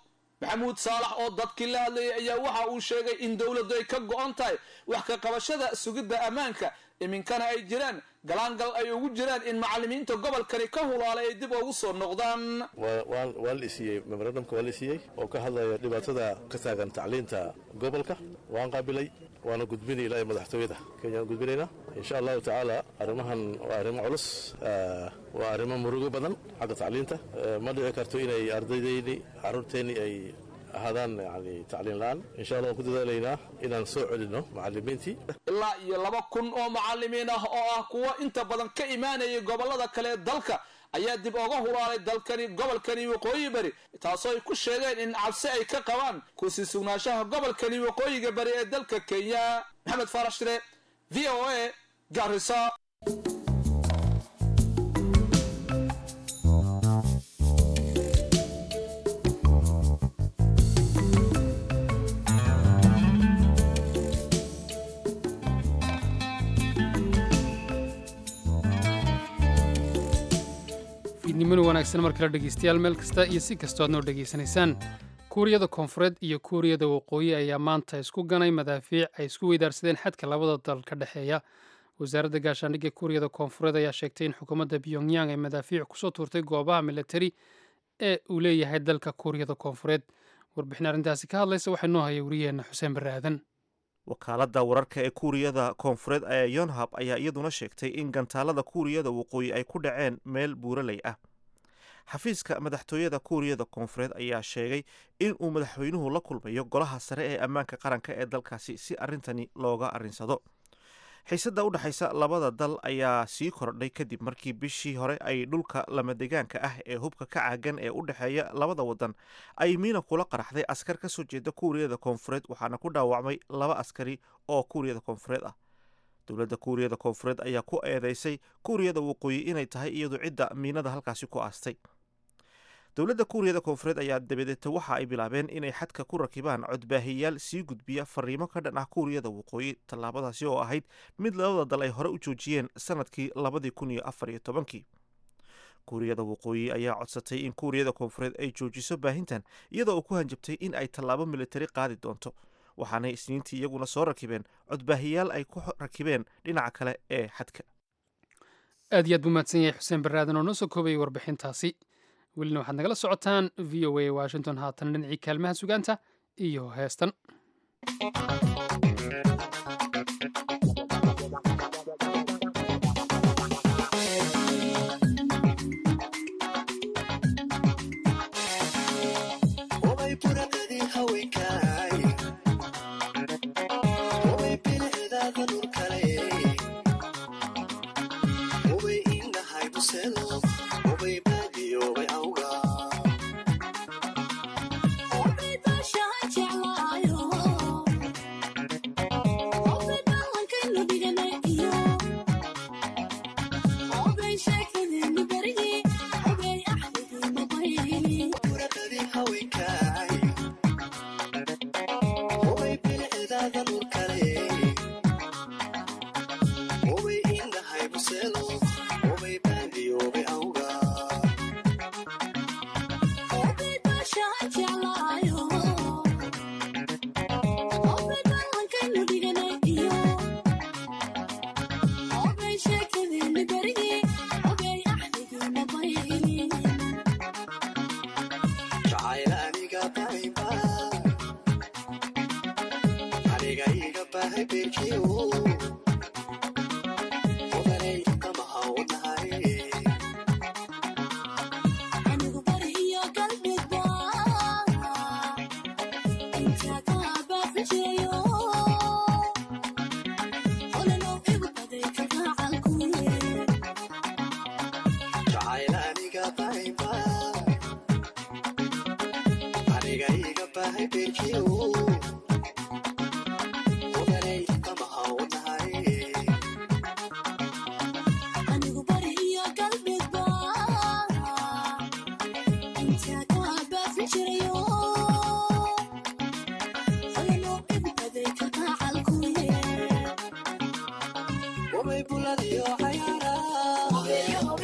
maxamuud saalax oo dadkii la hadlayay ayaa waxa uu sheegay in dowladdu ay ka go-on tahay wax ka qabashada sugidda ammaanka iminkana ay jiraan galaangal ay ugu jiraan in macalimiinta gobolkani ka hulaalay ay dib ugu soo noqdaan waa la isiiyey memorandumka waa la isiiyey oo ka hadlaya dhibaatada ka taagan tacliinta gobolka waan qaabilay waana gudbinay ilaa madaxtooyada kenyaan gudbinaynaa insha allahu tacaala arrimahan waa arrimo culus waa arrimo murugo badan xagga tacliinta ma dhici karto inay ardaydeeni carruurteenni ay ahaadaan yani tacliin la-aan insha allah waan ku dadaalaynaa inaan soo celinno macalimiintii ilaa iyo laba kun oo macalimiin ah oo ah kuwo inta badan ka imaanayay gobolada kale ee dalka ayaa dib oga hulaalay dalkani gobolkani waqooyi bari taasoo ay ku sheegeen in cabsi ay ka qabaan kusii sugnaanshaha gobolkani waqooyiga bari ee dalka kenya maxamed faarash shire v o a garisa fiidnimoni wanaagsan mar kale dhegaystayaal meel kasta iyo si kastoo aad noo dhegaysanaysaan kuuriyada koonfureed iyo kuuriyada waqooyi ayaa maanta isku ganay madaafiic ay isku weydaarsadeen xadka labada dal ka dhexeeya wasaaradda gaashaandhigga kuuriyada koonfureed ayaa sheegtay in xukuumadda pyongyang ay madaafiic kusoo tuurtay goobaha militari ee uu leeyahay dalka kuuriyada koonfureed warbixin arrintaasi ka hadlaysa waxaa noo hayay wariyaheenna xuseen barre aadan wakaaladda wararka ee kuuriyada koonfureed ee yonhab ayaa iyaduna sheegtay in gantaalada kuuriyada waqooyi ay ku dhaceen meel buuraley ah xafiiska madaxtooyada kuuriyada koonfureed ayaa sheegay in uu madaxweynuhu la kulmayo golaha sare ee ammaanka qaranka ee dalkaasi si arrintani looga arrinsado xiisadda u dhexaysa labada dal ayaa sii kordhay kadib markii bishii hore ay dhulka lamadegaanka ah ee hubka ka caagan ee u dhexeeya labada wadan ay miina kula qaraxday askar ka soo jeeda kuuriyada koonfureed waxaana ku dhaawacmay laba askari oo kuuriyada koonfureed ah dowladda kuuriyada koonfureed ayaa ku eedeysay kuuriyada waqooyi inay tahay iyadu cidda miinada halkaasi ku aastay dowladda kuuriyada koonfureed ayaa dabadeeta waxa ay bilaabeen inay xadka ku rakibaan codbaahiyaal sii gudbiya fariimo ka dhan ah kuuriyada waqooyi tallaabadaasi oo ahayd mid labada dal ay hore u joojiyeen sanadkii labadii kun iyo afar iyo tobankii kuuriyada waqooyi ayaa codsatay in kuuriyada koonfureed ay joojiso baahintan iyadoo uu ku hanjabtay in ay tallaabo militari qaadi doonto waxaanay isniintii iyaguna soo rakibeen codbaahiyaal ay ku rakibeen dhinaca kale ee xadka aad iyo aad buu mahadsan yahay xuseen barre aadan oo noo soo koobayay warbixintaasi welina waxaad nagala socotaan v o a washington haatan dhinacii kaalmaha sugaanta iyo heestan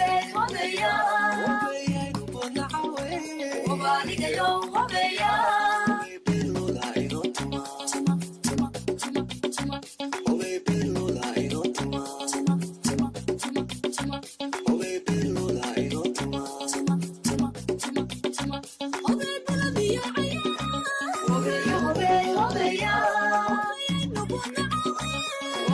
Hobeya,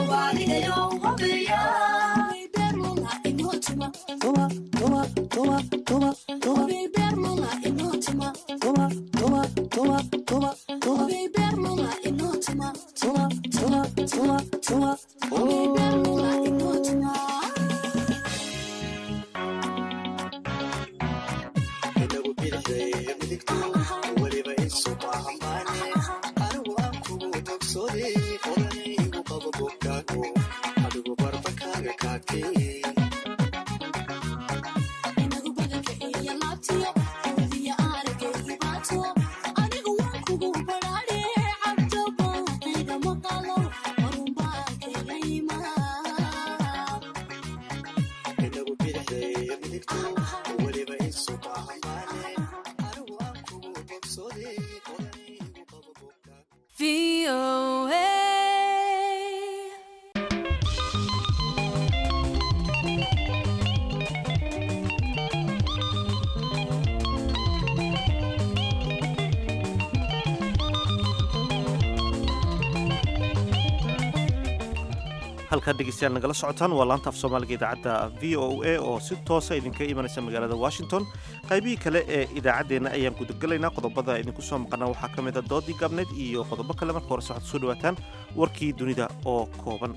halkaad dhegeystayaal nagala socotaan waa laanta af soomaaliga idaacadda v o a oo si toosa idinka imanaysa magaalada washington qaybihii kale ee idaacaddeenna ayaan gudagelaynaa qodobada idinku soo maqana waxaa ka mid a doodii gaabneed iyo qodobo kale marka horese waxaad soo dhawaataan warkii dunida oo kooban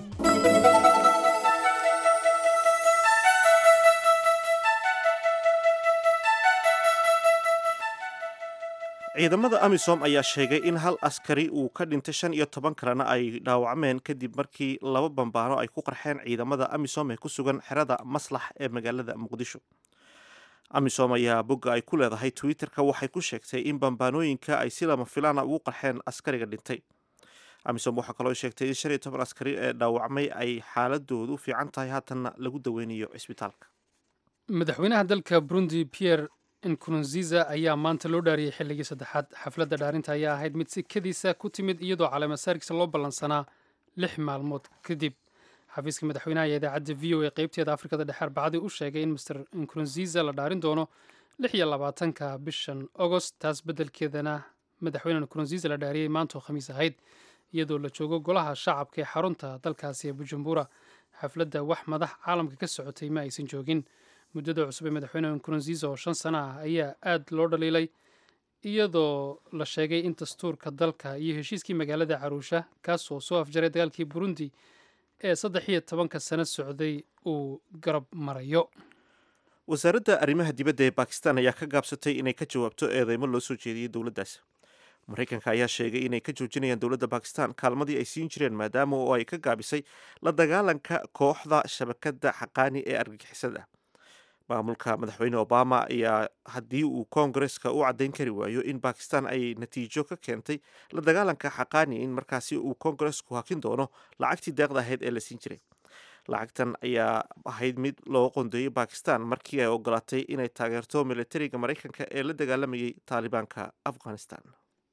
ciidamada amisom ayaa sheegay in hal askari uu ka dhintay shan iyo toban kalena ay dhaawacmeen kadib markii laba bambaano ay ku qarxeen ciidamada amisom ee ku sugan xerada maslax ee magaalada muqdisho amisom ayaa bogga ay ku leedahay twitter-ka waxay ku sheegtay in bambaanooyinka ay si lama filaana ugu qarxeen askariga dhintay amisom waxaa kaloo sheegtay in shan iyo toban askari ee dhaawacmay ay xaaladoodu fiican tahay haatanna lagu daweynayo cisbitaalka madaxweynaha dalka burundi pierre nkurunziza ayaa maanta loo dhaariyey xilligii saddexaad xafladda dhaarinta ayaa ahayd mid sikadiisa ku timid iyadoo caleemasaarkiisa loo ballansanaa lix maalmood kadib xafiiska madaxweynaha iyo idaacadda v o e qeybteeda afrikada dhexe arbacadii u sheegay in master nkurunziza la dhaarin doono lix iyo labaatanka bishan agost taas beddelkeedana madaxweyne nkurunziza la dhaariyey maantoo khamiis ahayd iyadoo la joogo golaha shacabka ee xarunta dalkaasi ee bujumbura xafladda wax madax caalamka ka socotay ma aysan joogin muddada cusub ee madaxweyne nkurunziza oo shan sano ah ayaa aad loo dhaliilay iyadoo la sheegay in dastuurka dalka iyo heshiiskii magaalada caruusha kaasoo soo afjaray dagaalkii burundi ee saddex iyo tobanka sano socday uu garab marayo wasaaradda arrimaha dibadda ee bakistan ayaa ka gaabsatay inay ka jawaabto eedeymo loo soo jeediyey dowladdaas maraykanka ayaa sheegay inay ka joojinayaan dowladda bakistan kaalmadii ay siin jireen maadaama oo ay ka gaabisay la dagaalanka kooxda shabakadda xaqaani ee argagixisada maamulka madaxweyne obama ayaa haddii uu koongareska u caddayn kari waayo in bakistan ay natiijo ka keentay la dagaalanka xaqaani in markaasi uu koongaresku hakin doono lacagtii deeqda ahayd ee la siin jiray lacagtan ayaa ahayd mid loo qondeeyey bakistan markii ay ogolaatay inay taageerto militariga maraykanka ee la dagaalamayay taalibaanka afghanistan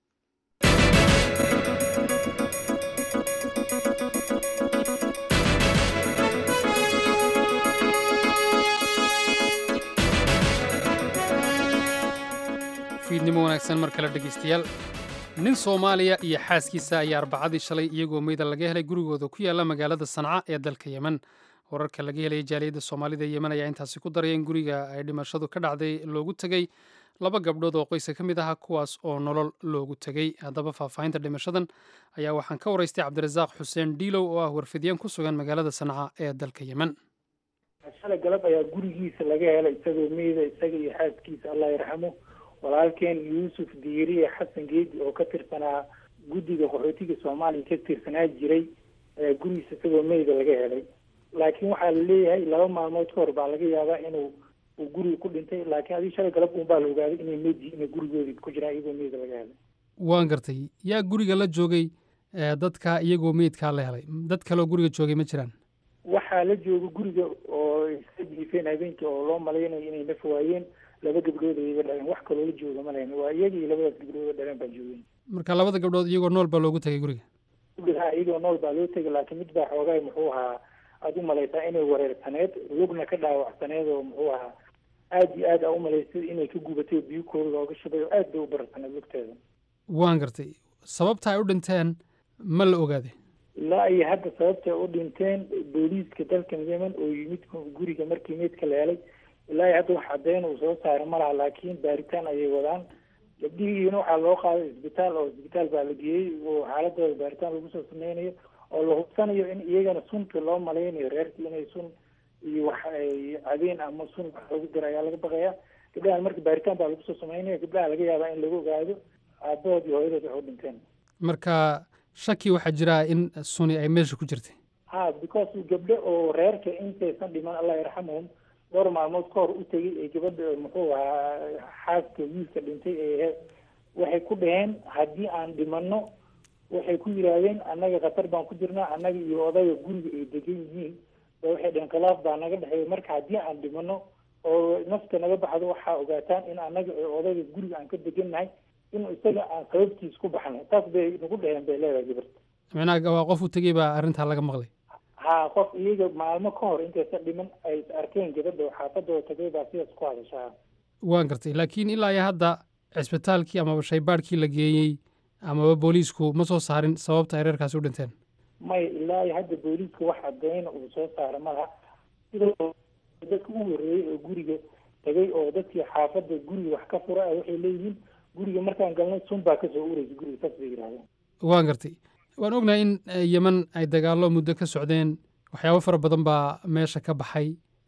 fiidnimo wanaagsan mar kale dhegaystayaal nin soomaaliya iyo xaaskiisa ayaa arbacadii shalay iyagoo meyda laga helay gurigooda ku yaala magaalada sanca ee dalka yemen wararka laga helaya jaaliyadda soomaalida ee yemen ayaa intaasi ku daraya in guriga ay dhimashadu ka dhacday loogu tegey laba gabdhood oo qoyska ka mid aha kuwaas oo nolol loogu tegey haddaba faahfaahinta dhimashadan ayaa waxaan ka waraystay cabdirasaaq xuseen dhiilow oo ah warfidyan ku sugan magaalada sanca ee dalka yemen shalay galab ayaa gurigiisa laga helay isagoo meyda isaga iyo xaaskiisa allah yarxamo walaalkeen yuusuf diiriye xasan geedi oo ka tirsanaa guddiga qaxootiga soomaaliya ka tirsanaa jiray ayaa gurigiisa isagoo meyda laga helay laakiin waxaa la leeyahay laba maalmood ka hor baa laga yaabaa inuu uu guriga ku dhintay laakiin adii shalay galab uun baa la ogaaday inay meyd yihiin inay gurigoodii ku jiraan iyagoo meyda laga helay waan gartay yaa guriga la joogay dadka iyagoo meydkaa la helay dad kaleoo guriga joogay ma jiraan waxaa la jooga guriga oo iska jiifeen habeenkii oo loo malaynayo inay naf waayeen laba gabdhood ay iga dhaleen wax kaloo la jooga ma lahayn waa iyaga iyo labadaas gabdhood dhaleen baa joogeen marka labada gabdhood iyagoo nool baa loogu tegay guriga guriga iyagoo nool baa loo tegay laakiin mid baa xoogaay muxuu ahaa aada u malaysaa inay wareersaneed lugna ka dhaawacsaneed oo muxuu ahaa aada iyo aad aa u malaysay inay ka gubatay biyo kooda looga shubay oo aad bay u bararsaneed lugteeda waan gartay sababta ay u dhinteen ma la ogaaday ilaa iyo hadda sababta u dhinteen booliiska dalkan yemen oo yimid guriga markii meydka la helay ilaa iyo hadda wax caddeyn uu soo saaray ma laha laakiin baaritaan ayay wadaan gabdhihiina waxaa loo qaaday isbitaal oo isbitaal baa la geeyey oo xaaladooda baaritaan lagu soo sameynayo oo la hubsanayo in iyagana sunta loo malaynayo reerkii inay sun iyo wax ay cadeen ama sun wax lagu dira ayaa laga baqaya gabdhahan marka baaritaan baa lagu soo sameynaya gabdhaha laga yaabaa in lagu ogaado aabahood iyo hooyadood waxay u dhinteen marka shaki waxaa jira in suni ay meesha ku jirtay ha because gabdho oo reerka intaysan dhiman allah yarxamuhum dhowr maalmood ka hor u tegay ee gabadha muxuu ahaa xaaska wiilka dhintay ee waxay ku dhaheen haddii aan dhimanno waxay ku yidhaahdeen annaga khatar baan ku jirnaa annaga iyo odayga guriga ay degan yihiin ba waxay dhaheen khilaaf baa naga dhexeeya marka haddii aan dhimanno oo nafta naga baxdo waxaa ogaataan in annaga ee odayga guriga aan ka degannahay in isaga aan sababtiis ku baxnay taas bay nagu dhaheen bay leedahay gabarta micnaha waa qof u tegey baa arrintaa laga maqlay ha qof iyaga maalmo ka hor intaysan dhiman ay arkeen gabadha oo xaafadooda tagay baa sidaas ku hadashaa waan gartay laakiin ilaa iyo hadda cisbitaalkii amaba shaybaadhkii la geeyey amaba booliisku ma soo saarin sababta ay reerkaasi u dhinteen may ilaa iyo hadda booliiska wax cadeyna uu soo saara malaha sidoo dadka u horreeyey oo guriga tagay oo dadkii xaafadda guriga wax ka fura waxay leeyihiin guriga markaan galnay sun baa kasoo ureysa guriga saas bay yidhahdeen waan gartay waan ognahay in yeman ay dagaallo muddo ka socdeen waxyaabo fara badan baa meesha ka baxay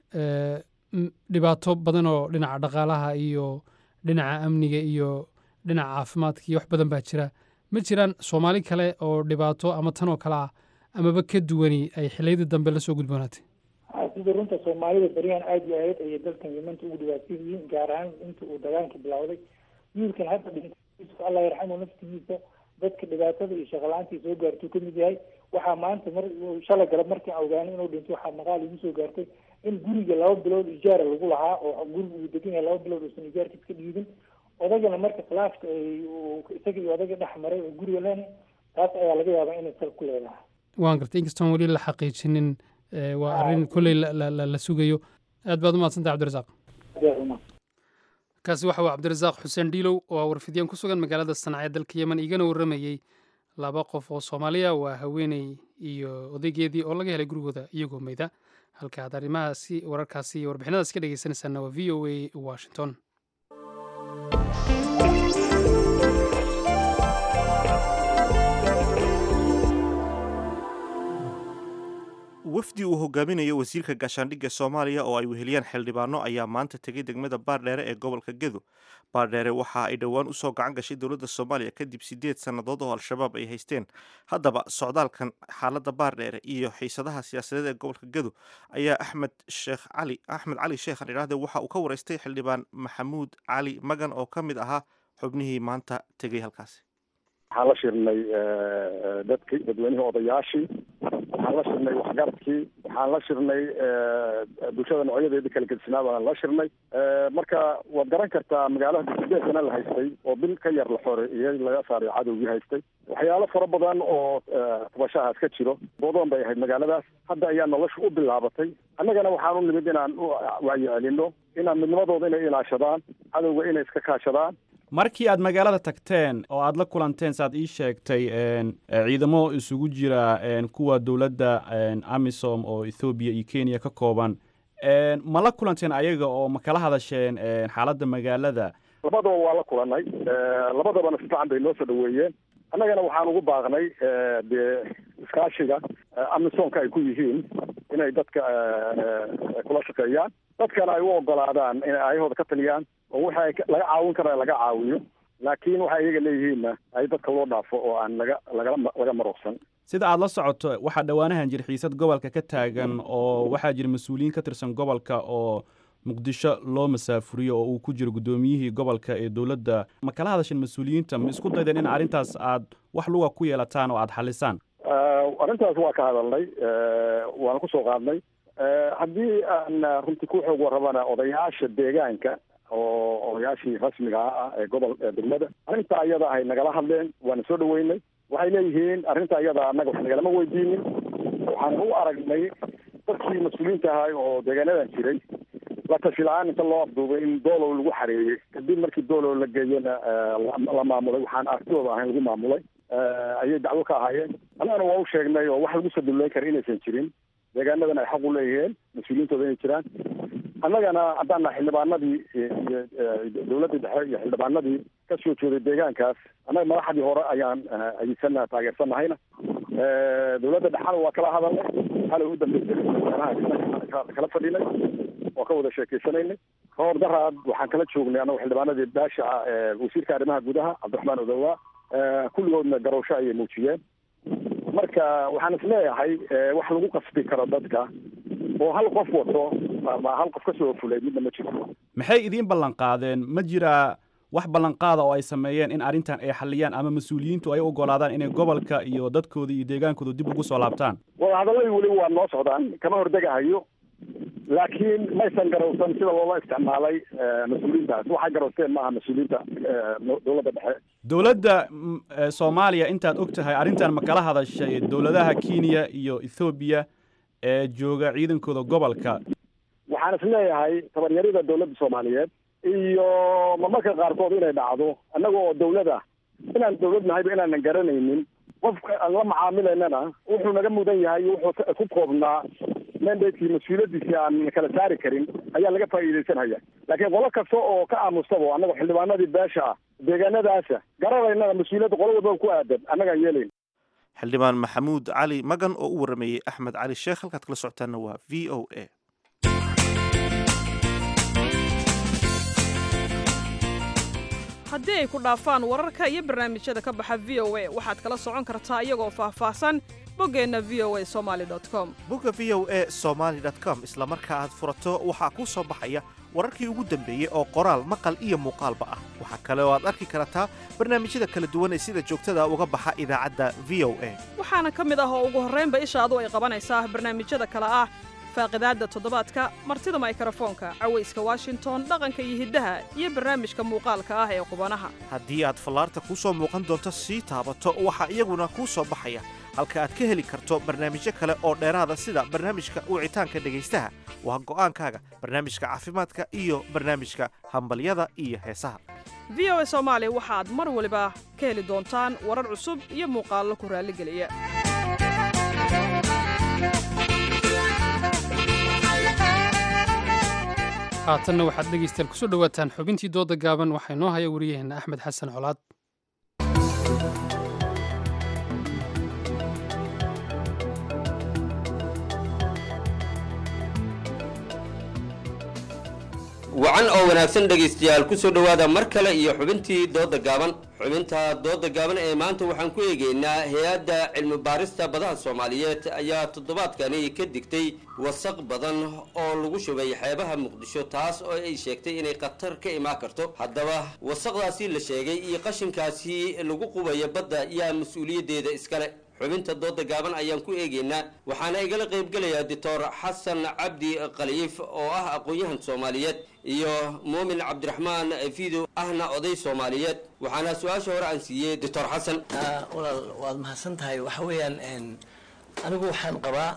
dhibaato badan oo dhinaca dhaqaalaha iyo dhinaca amniga iyo dhinaca caafimaadka iyo wax badan baa jira ma jiraan soomaali kale oo dhibaato ama tan oo kale ah amaba ka duwani ay xiliyadii dambe lasoo gudboonaatay sida runta soomaalida baryahan aada iyo aad ayay dalkan yemanta ugu dhibaatsan yihiin gaar ahaan inta uu dagaalka bilowday wiilkan hadda dhintay allah yarxamu naftigiisa dadka dhibaatada iyo shaqalaantii soo gaartuu ka mid yahay waxaa maanta mar shalay galab markii aan ogaanay inuu dhinto waxaa maqaal igu soo gaartay in guriga laba bilood ijaara lagu lahaa oo guriga uu degan yahay laba bilood uusan ijaarkiis ka dhiibin odagana marka khilaafka isaga iyo odaga dhex maray oo guriga len taas ayaa laga yaabaa inay sal ku leedahay waan gartay inkastoon weli la xaqiijinin waa arrin kolley la sugayo aad baad umahadsantay cabdirasaaq kaasi waxa uu cabdirasaaq xuseen dhiilow oo ah warfidyan ku sugan magaalada sanca ee dalka yemen igana warramayey laba qof oo soomaaliya waa haweeney iyo odaygeedii oo laga helay gurigooda iyagoo meyda halka aad arrimahaasi wararkaasi iyo warbixinadaasi ka dhegeysanaysaana waa v o a washington wafdi uu hogaaminayo wasiirka gaashaandhigga soomaaliya oo ay weheliyaan xildhibaano ayaa maanta tegay degmada baardheere ee gobolka gedo baardheere waxa ay dhowaan usoo gacan gashay dowladda soomaaliya kadib sideed sannadood oo al-shabaab ay haysteen haddaba socdaalkan xaaladda baardheere iyo xiisadaha siyaasadeed ee gobolka gedo ayaa axmed sheekh cali axmed cali sheekh idhaahde waxa uu ka wareystay xildhibaan maxamuud cali magan oo ka mid ahaa xubnihii maanta tegay halkaasi waxaan la shirnay dadki dadweynihii odayaashii waxaan la shirnay waxgaradkii waxaan la shirnay bulshada noocyadeedii kala gedsinaa baan la shirnay marka waad garan kartaa magaalada sideed sana la haystay oo bil ka yar la xoreeyey laga saaray cadowgii haystay waxyaalo fara badan oo tabashahaas ka jiro bodoon bay ahayd magaaladaas hadda ayaa nolosha u bilaabatay annagana waxaan u nimid inaan wacyicelino inaan midnimadooda inay ilaashadaan cadowga inay iska kaashadaan markii aad magaalada tagteen oo aad la kulanteen saaad ii sheegtay ciidamo isugu jira kuwa dowladda amisom oo ethoobiya iyo kenya ka kooban ma la kulanteen ayaga oo ma kala hadasheen xaaladda magaalada labadaba waa la kulanay labadabana si fiican bay noo soo dhaweeyeen annagana waxaan ugu baaqnay dee iskaashiga amisomka ay ku yihiin inay dadka kula shaqeeyaan dadkana ay u ogolaadaan inay ayahooda ka taliyaan oo waxa laga caawin kara laga caawiyo laakiin waxa iyaga leeyihiinna ay dadka loo dhaafo oo aan laga lagala laga maroqsan sida aad la socoto waxaa dhowaanahan jir xiisad gobolka ka taagan oo waxaa jira mas-uuliyiin ka tirsan gobolka oo muqdisho loo masaafuriyo oo uu ku jiro guddoomiyihii gobolka ee dowladda ma kala hadasheen mas-uuliyiinta ma isku daydeen in arrintaas aad wax luga ku yeelataan oo aad xalisaan arrintaas waa ka hadalnay waana kusoo qaadnay haddii aan runtii ku xoog warrabana odayaasha deegaanka oo odayaashii rasmiga ah ee gobol degmada arrinta iyada ahay nagala hadleen waana soo dhaweynay waxay leeyihiin arrinta iyada annaga wax nagalama weydiinin waxaan u aragnay dadkii mas-uuliyiinta ahay oo deegaanadan jiray la tashi la-aan inta loo afduubay in doolow lagu xareeyey kadib markii doolow la geeyena la maamulay waxaan artidooda ahayn lagu maamulay ayay dacwo ka ahaayeen annagana waa u sheegnay oo wax lagu saduleyn kara inaysan jirin deegaanadan ay xaq u leeyihiin mas-uuliyiintooda inay jiraan annagana haddaan nahay xildhibaanadii iyo dowladda dhexe iyo xildhibaanadii ka soo jeeday deegaankaas annaga madaxdii hore ayaan ayidsana taageersanahayna dowladda dhexena waa kala hadalnay xalay u dambeysay madaxweynaha kala fadhinay oo ka wada sheekeysanaynay kahor daraad waxaan kala joognay annago xildhibaanadii baasha wasiirka arrimaha gudaha cabdiraxmaan odowa kulligoodna garowsho ayay muujiyeen marka waxaan isleeyahay wax lagu qasbi karo dadka oo hal qof wato ama hal qof kasoo fulay midna ma jiro maxay idiin ballan qaadeen ma jiraa wax ballanqaada oo ay sameeyeen in arrintan ay xaliyaan ama mas-uuliyiintu ay u ogolaadaan inay gobolka iyo dadkooda iyo deegaankooda dib ugu soo laabtaan wadahadalladii weli waa noo socdaan kama hordegahayo laakiin maysan garowsan sida loola isticmaalay mas-uuliyiintaas waxay garowsteen maaha mas-uuliyiinta dowladda dhexe dowladda soomaaliya intaad og tahay arrintan ma kala hadashay dowladaha kenya iyo ethoobiya ee jooga ciidankooda gobolka waxaan is leeyahay tabaryarida dowladda soomaaliyeed iyo marmarka qaarkood inay dhacdo annaga oo dowlada inaan dowlad nahayba inaanan garanaynin qofka aan la macaamilaynana wuxuu naga mudan yahay wuxuu ku koobnaa mandatekii mas-uuliyadiisii aan kala saari karin ayaa laga faa'iidaysanhaya laakiin qolo kasta oo ka aamustabo annaga xildhibaanadii beesha ah deegaanadaasa garanaynana mas-uuliyadda qolo walbaba ku aadan annagaan yeelayn xildhibaan maxamuud cali magan oo u warameeyey axmed cali sheekh halkaad kala socotaanna waa v o a haddii ay ku dhaafaan wararka iyo barnaamijyada ka baxa v o a waxaad kala socon kartaa iyagoo faahfaahsan boggeenna v o a somaali com bogga v o a somaali com isla marka aad furato waxaa kuu soo baxaya wararkii ugu dambeeyey oo qoraal maqal iyo muuqaalba ah waxaa kale oo aad arki kartaa barnaamijyada kala duwan ee sida joogtada uga baxa idaacadda v o a waxaana ka mid ah oo ugu horraynba ishaadu ay qabanaysaa barnaamijyada kale ah faaqidaadda toddobaadka martida maykrofoonka cawayska washington dhaqanka iyo hiddaha iyo barnaamijka muuqaalka ah ee qubanaha haddii aad fallaarta kuu soo muuqan doonto sii taabato waxaa iyaguna kuu soo baxaya halka aad ka heli karto barnaamijyo kale oo dheeraada sida barnaamijka wicitaanka dhegaystaha waa go'aankaaga barnaamijka caafimaadka iyo barnaamijka hambalyada iyo heesaha v o a soomaali waxaad mar waliba ka heli doontaan warar cusub iyo muuqaallo ku raalligeliya haatanna waxaad dhegaystayaal kusoo dhowaataan xubintii dooda gaaban waxaa inoo haya wariyaheenna axmed xasan colaad wacan oo wanaagsan dhegaystayaal ku soo dhowaada mar kale iyo xubintii dooda gaaban xubinta dooda gaaban ee maanta waxaan ku eegaynaa hay-adda cilmi baarista badaha soomaaliyeed ayaa toddobaadkani ka digtay wasaq badan oo lagu shubay xeebaha muqdisho taas oo ay sheegtay inay khatar ka imaan karto haddaba wasaqdaasi la sheegay iyo qashinkaasi lagu qubaya badda yaa mas-uuliyaddeeda iskale xubinta dooda gaaban ayaan ku eegaynaa waxaana igala qaybgelayaa doctor xasan cabdi khaliif oo ah aqoon-yahan soomaaliyeed iyo muumin cabdiraxmaan fido ahna oday soomaaliyeed waxaana su-aasha hore aan siiyey doctor xasan walaal waad mahadsan tahay waxa weeyaan anigu waxaan qabaa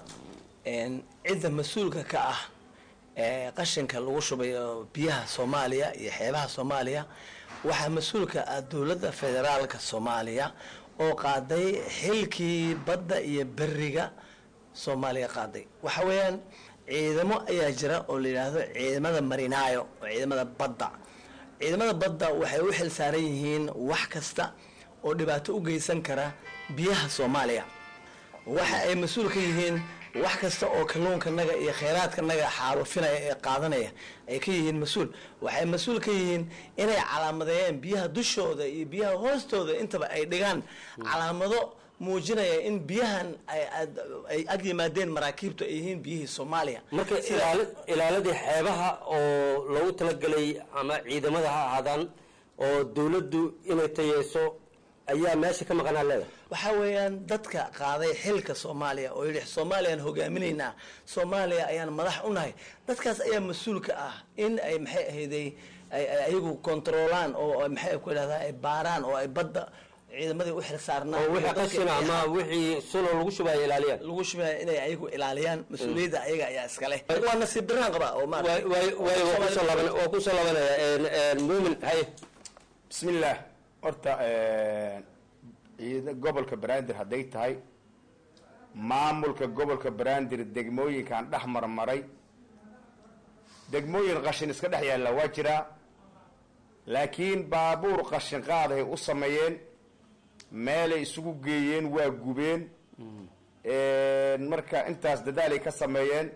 cidda mas-uulka ka ah ee qashinka lagu shubayo biyaha soomaaliya iyo xeebaha soomaaliya waxaa mas-uulka ah dowladda federaalka soomaaliya oo qaaday xilkii badda iyo beriga soomaaliya qaaday waxa weeyaan ciidamo ayaa jira oo la yidhaahdo ciidamada marinaayo oo ciidamada badda ciidamada badda waxay u xil saaran yihiin wax kasta oo dhibaato u geysan kara biyaha soomaaliya waxa ay mas-uul ka yihiin wax kasta oo kalluunkanaga iyo kheyraadkanaga xaalufinaya ee qaadanaya ay ka yihiin mas-uul waxay mas-uul ka yihiin inay calaamadeeyeen biyaha dushooda iyo biyaha hoostooda intaba ay dhigaan calaamado muujinaya in biyahan ay ag yimaadeen maraakiibtu ay yihiin biyihii soomaaliya marka ilaaladii xeebaha oo loogu talagelay ama ciidamada ha ahaadaan oo dowladdu inay tayeyso ayaa meesha ka maqanaa leedahay waxaa weeyaan dadka qaaday xilka soomaaliya oo yidhi soomaaliyaan hogaaminaynaa soomaaliya ayaan madax u nahay dadkaas ayaa mas-uulka ah in ay maxay ahayday ayagu kontroolaan oo maxay ku idhahdaa ay baaraan oo ay badda ciidamadii u xil saarnaan oo wixii qashin ama wixii suno lagu shubaya ilaaliyaan lagu shubaya inay ayagu ilaaliyaan mas-uuliyadda ayaga ayaa iskale waa nasiib daraan qabaa oo waa kusoo labanaya muumin haye bismillaah horta ciida gobolka banaadir hadday tahay maamulka gobolka banaadir degmooyinkan dhex marmaray degmooyin qashin iska dhex yaalla waa jiraa laakiin baabuur qashin qaadahay u sameeyeen meelay isugu geeyeen waa gubeen marka intaas dadaalay ka sameeyeen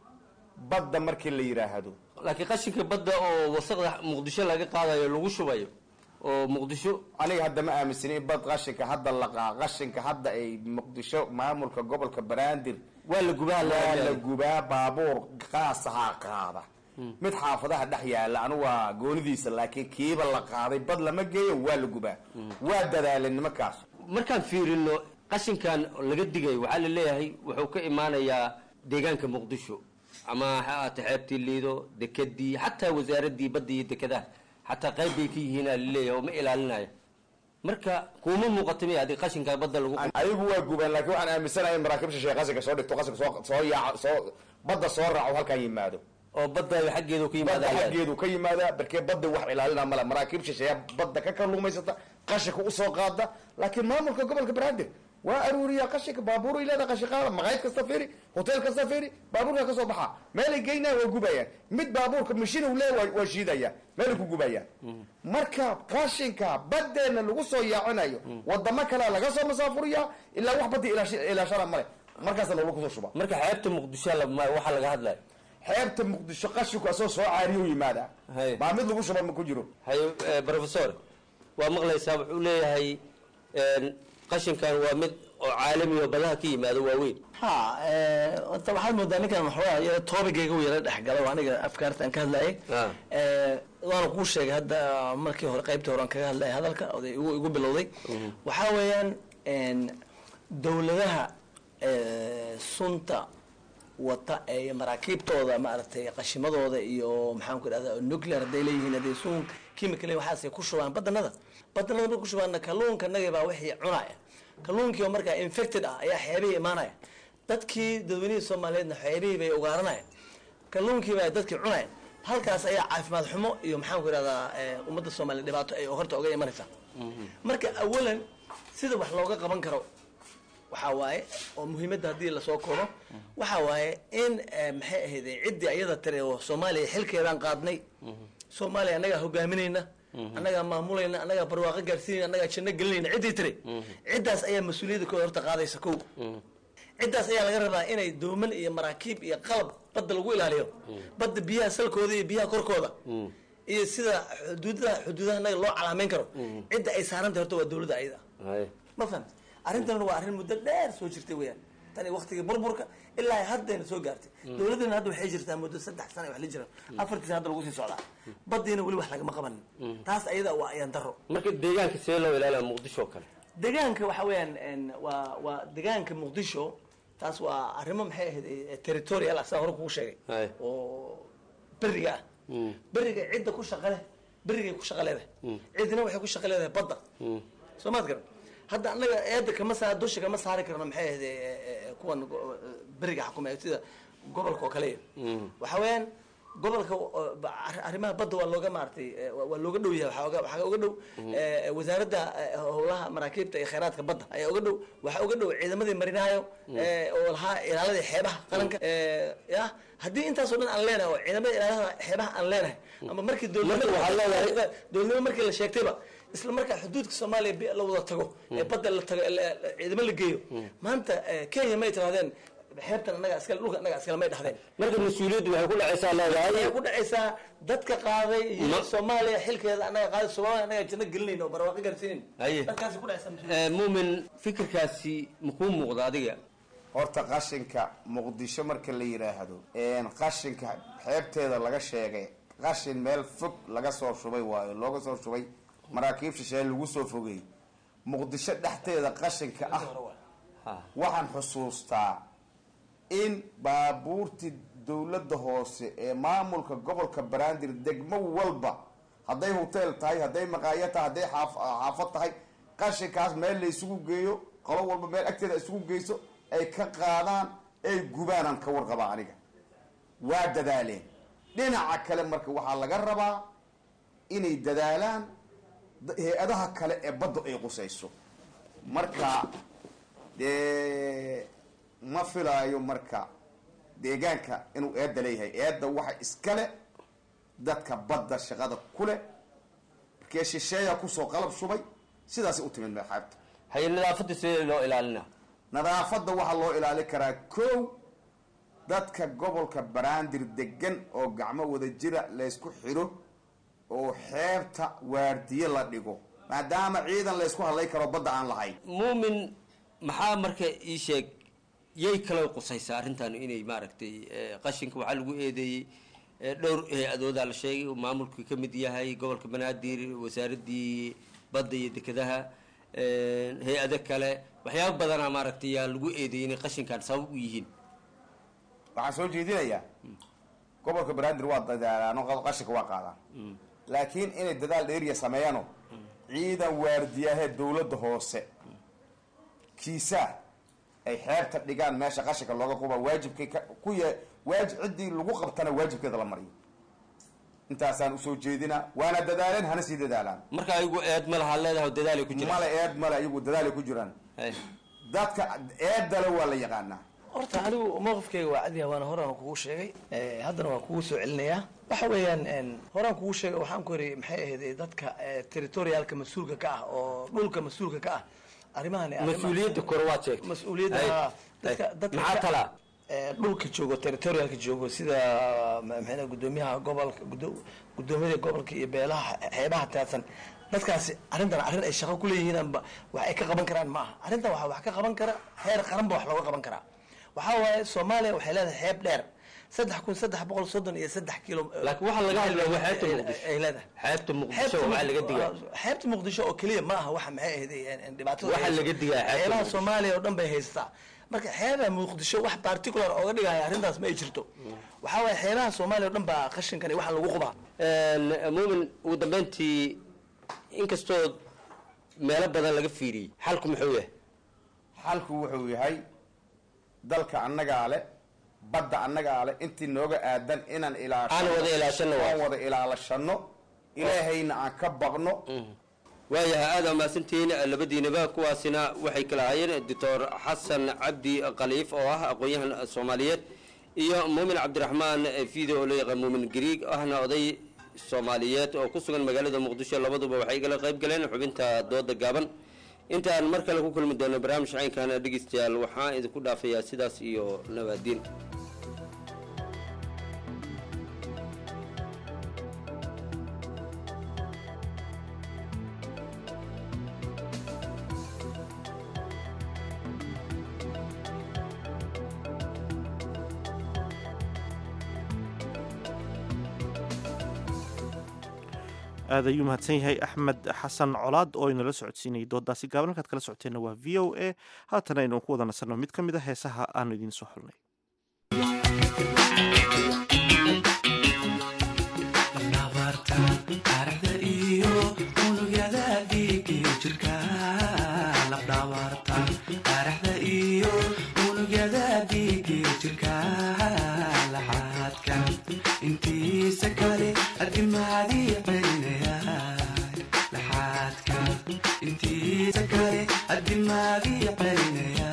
badda markii la yidhaahdo laakiin qashinka badda oo wasaqda muqdisho laga qaadayo lagu shubayo oo muqdisho aniga hadda ma aaminsani in bad qashinka hadda laqaa qashinka hadda ay muqdisho maamulka gobolka banaadir waa la gubaa waa la gubaa baabuur qaasahaa qaada mid xaafadaha dhex yaala anu waa goonidiisa laakiin kiiba la qaaday bad lama geeyo waa la gubaa waa dadaaleen nimankaas markaan fiirino qashinkan laga digayo waxaa la leeyahay wuxuu ka imaanayaa deegaanka muqdisho ama ha ahaate xeebtii liido dekedii xataa wasaaradii badda iyo dekadaha xataa qayb bay ka yihiin aa laleeyahay oo ma ilaalinayo marka kuuma muuqata miya haddii qashinka badda lagu ayagu waa gubaan laakiin waxaan aaminsanahay in maraakiib shisheeye qashinka soo dhigto qashinka soo soo yaaco soo badda soo raaco halkan yimaado oo badda xaggeedu ka badda yimaada xaggeedu ka yimaadaa barkee badda wax ilaalina male maraakiib shisheeya badda ka kalluumaysata qashinka usoo qaada laakiin maamulka gobolka banaadir waa aruuriyaa qashinka baabuur leeda qashin qaada maqaayad kasta fiiri hotel kasta fiiri baabuurka kasoo baxaa meelay geynaa waa gubayaan mid baabuurka mashin uu leeya waa shiidaya meelay ku gubayaan marka qashinka badeena lagu soo yaacinayo wadamo kalea laga soo masaafuriyaa ilaa wax badda ilaash- ilaashana male markaasa loola kusoo shuba marka xeebta muqdisho la- ma- waxaa laga hadlayo xeebta muqdisho qashinku asoo soo caariyo yimaadaa baa mid lagu shuba ma ku jiro haye eh, professor waa maqlaysaa wuxuu leeyahay een, qashinkan waa mid oo caalami oo badaha ka yimaado waaweyn ha eh, horta waxaad moodaa ninkan waxoogaa yara toobigayga u yara dhexgalay oo aniga afkaarta aan ka hadlayay Eh, waana kuu sheegay hadda markii hore qaybtii hore aan kaga hadlayay hadalka oday igu igu bilowday waxaa weeyaan en, dowladaha eh, sunta wata ee maraakiibtooda maaragtay qashimadooda iyo maxaan ku idhahda nuclear hadday leeyihiin hadday sun chemical waxaasay ku shubaan badanada badanada markay ku shubaanna kalluunka naga baa wixii cunaya kalluunkii oo markaa infected ah ayaa xeebihii imaanaya dadkii dadweynihii soomaaliyeedna xeebihii bay ugaaranayaan kalluunkii baa dadkii cunayaan halkaas ayaa caafimaad xumo iyo maxaan ku idhahdaa eh, ummadda soomaaliya dhibaato ay horta oga imanaysaa marka awalan sida wax looga qaban karo waxaa waaye oo muhiimadda haddii lasoo koobo waxaa waaye in eh, maxay ahayd ciddii ayada tiri oo soomaaliya xilkeedaan qaadnay soomaaliya annagaa hogaaminayna annagaa maamulayna annagaa barwaaqo gaarsiinayna annagaa janno gelinayna ciddii tiri ciddaas ayaa mas-uuliyadda kooda horta qaadaysa kow ciddaas ayaa laga rabaa inay dooman iyo maraakiib iyo qalab badda lagu ilaaliyo badda biyaha salkooda iyo biyaha korkooda iyo sida xuduudaha xuduudaha naga loo calaameyn karo cidda ay saarantay horta waa dowladda ayada ma fahamti arrintan waa arrin muddo dheer soo jirtay weyaan tani waktigii burburka ilaa haddayna soo gaartay dowladdana hadda waxay jirtaa muddo saddex sana wax la jira afartii hadda lagu sii socdaa baddiina weli wax lagama qabanin taas ayada waa ayaan daro marka deegaanka see loo ilaaliya muqdisho oo kale deegaanka waxa weeyaan en, waa waa deegaanka muqdisho taas waa arrimo maxay ahayd eh, territorial ah saa hore kugu sheegay Haye. oo beriga ah beriga cidda ku shaqa leh berigay ku shaqa leedahay cidina waxay ku shaqa leedahay badda soo maad garan hadda annaga eedda kama saa dusha kama saari karno maxay ahayd eh, eh, kuwan go- beriga xakumaya sida gobolka oo kale waxa weeyaan gobolka oo, ba- arri- arrimaha badda waa looga maaragtay eh, waa waa looga dhow yahay waxaa oga- waxaa uga dhow eh, wasaaradda eh, howlaha maraakiibta iyo kheyraadka badda ayaa uga dhow waxaa uga dhow ciidamadii marinayo eh, oo lahaa ilaaladii xeebaha qaranka eh, ya haddii intaasoo dhan aan leenahay oo ciidamada ilaalada xeebaha aan leenahay ama markii Marka waxaa leedahay- dowladnimo markii la sheegtayba isla markaa xuduudka soomaaliya bi- la wada tago ee badda la tago la- la- ciidamo la geeyo maanta eh, kenya may tirahdeen xeebtan annaga iskale dhulka annaga iskale may dhahdeen marka mas-uuliyaddu waxay ku dhacaysaa leedahay waxay ku dhacaysaa dadka qaaday iyo Ma- soomaaliya xilkeeda annaga qaaday soomaaliya annaga janno gelinayna oo barwaaqo gaarsiinayn haye dadkaasi ku dhacaysaa Eh, muumin fikirkaasi makuu muuqda adiga horta qashinka muqdisho marka la yidhaahdo een qashinka xeebteeda laga sheegay qashin meel fog laga soo shubay waayo looga soo shubay maraakiib shisheeye lagu soo fogay muqdisho dhexteeda qashinka ah waxaan xusuustaa in baabuurtii dowladda hoose ee maamulka gobolka banaadir degmo walba hadday hotel tahay hadday maqaayo tahay hadday xaaf- xaafad tahay qashinkaas meel la isugu geeyo qolo walba meel agteeda isugu geyso ay ka qaadaan ay gubaanaan ka warqabaa aniga waa dadaaleen dhinaca kale marka waxaa laga rabaa inay dadaalaan da- hay-adaha kale ee badda ay qusayso marka dee ma filaayo marka deegaanka inuu eedda leeyahay eedda waxa iskale dadka badda shaqada kule markee shisheeya kusoo qalab shubay sidaasay u timid xeebta haye nadaafadda sidee loo ilaalina nadaafadda waxaa loo ilaalin karaa kow dadka gobolka baraandir degan oo gacmo wada jira laysku xidho oo xeebta waardiye la dhigo maadaama ciidan laysku hadlay karo badda aan lahayn muumin maxaa marka ii sheeg yay kala qusaysaa arrintan inay maaragtay eh, qashinka waxaa lagu eedeeyey eh, dhowr hay-adoodaa la sheegay uu maamulku ka mid yahay gobolka banaadir wasaaradii badda iyo dekedaha eh, hay-ado kale waxyaaba badanaa maaragtay yaa lagu eedeeyey inay qashinkan sabab u yihiin waxaan soo jeedinayaa gobolka banaadir waa dadaalaan qashinka waa qaadaan laakiin inay dadaal dheeriya sameeyaano ciidan waardiyahe dowladda hoose kiisaa ay xeebta dhigaan meesha qashinka looga quba waajibkay ka- ku ya waajib ciddii lagu qabtana waajibkeeda la mariyo intaasaan usoo jeedinaa waana dadaaleen hana sii dadaalaan marka ayagu eed ma lahaa leedahay dadaalay ku jiraan male eed male ayagu dadaalay ku jiraan dadka eedale waa la yaqaanaa horta anigu mowqifkayga waa cadiya waana horaan kugu sheegay Eh, haddana waan kugu soo celinayaa waxa weeyaan en, horaan kugu sheegay waxaan ku yidhi maxay ahayd eh, dadka eh, territorialka mas-uulka ka ah oo dhulka mas-uulka ka ah arrimahan mas-uuliyadda kore waad sheegtay mas-uuliyadda Ay, haa, dadka ay. dadka maxaa ka- talaa eh, dhulka joogo territorialka joogo sida ma- maxay dhahay, gudoomiyaha gobolka gudo- gudoomiyada gobolka iyo beelaha xeebaha taadsan dadkaasi arrintan arrin ay shaqo ku leeyihiinba wax ay ka qaban karaan ma aha arrintan waxaa wax ka qaban kara heer qaran ba wax looga qaban karaa waxaa waaye soomaaliya waxay leedahay xeeb dheer saddex kun saddex boqol soddon iyo saddex kilo laakiin waxaa laga hadlaya waa xeebta muqdisho ay leedahay xeebta muqdisho Xeebta waxaa laga digaa Muq- xeebta muqdisho oo keliya ma aha waxa maxay ahayd eh, dhibaatada Waxaa laga digaa xeebta xeebaha Muqdisho. soomaaliya oo dhan bay haystaa marka xeebaha muqdisho wax particular ooga dhigaya arrintaas ma ay jirto waxaa waaye xeebaha soomaaliya oo dhan baa qashinkani waxa lagu qubaa muumin ugu dambeyntii inkastoo meelo badan laga fiiriyey xalku muxuu yahay xalku wuxuu yahay dalka annagaa le badda annagaa le intii nooga aadan inaan ilaashano Aan wada ilaashano waa. aan wada ilaalashano ilaahayna aan ka baqno waayahay aada mahadsantihiin labadiinaba kuwaasina waxay kala hayeen doctor xasan cabdi khaliif oo ah aqoon-yahan soomaaliyeed iyo muumin cabdiraxmaan fiide oo loo yaqaan muumin griig ahna oday soomaaliyeed oo ku sugan magaalada muqdisho labaduba waxay igala qayb galeen xubinta dooda gaaban intaan mar kale ku kulmi doono barnaamij caynkan dhegeystayaal waxaan idinku dhaafayaa sidaas iyo nabaadiin aad ayuu mahadsan yahay axmed xasan colaad oo inala socodsiinayay doodaasi gaaban halkaad kala socoteenna waa v o a haatana aynu ku wada nasanno mid ka mid a heesaha aanu idiin soo xulnay taariikhda iyo unugyada dhiigiyo jirka lafdhabarta taariikhda iyo unugyada dhiigiyo jirka laxaadka intiisa kale adimaadii celinaya laxaadka intiisa kale adimaadii celinaya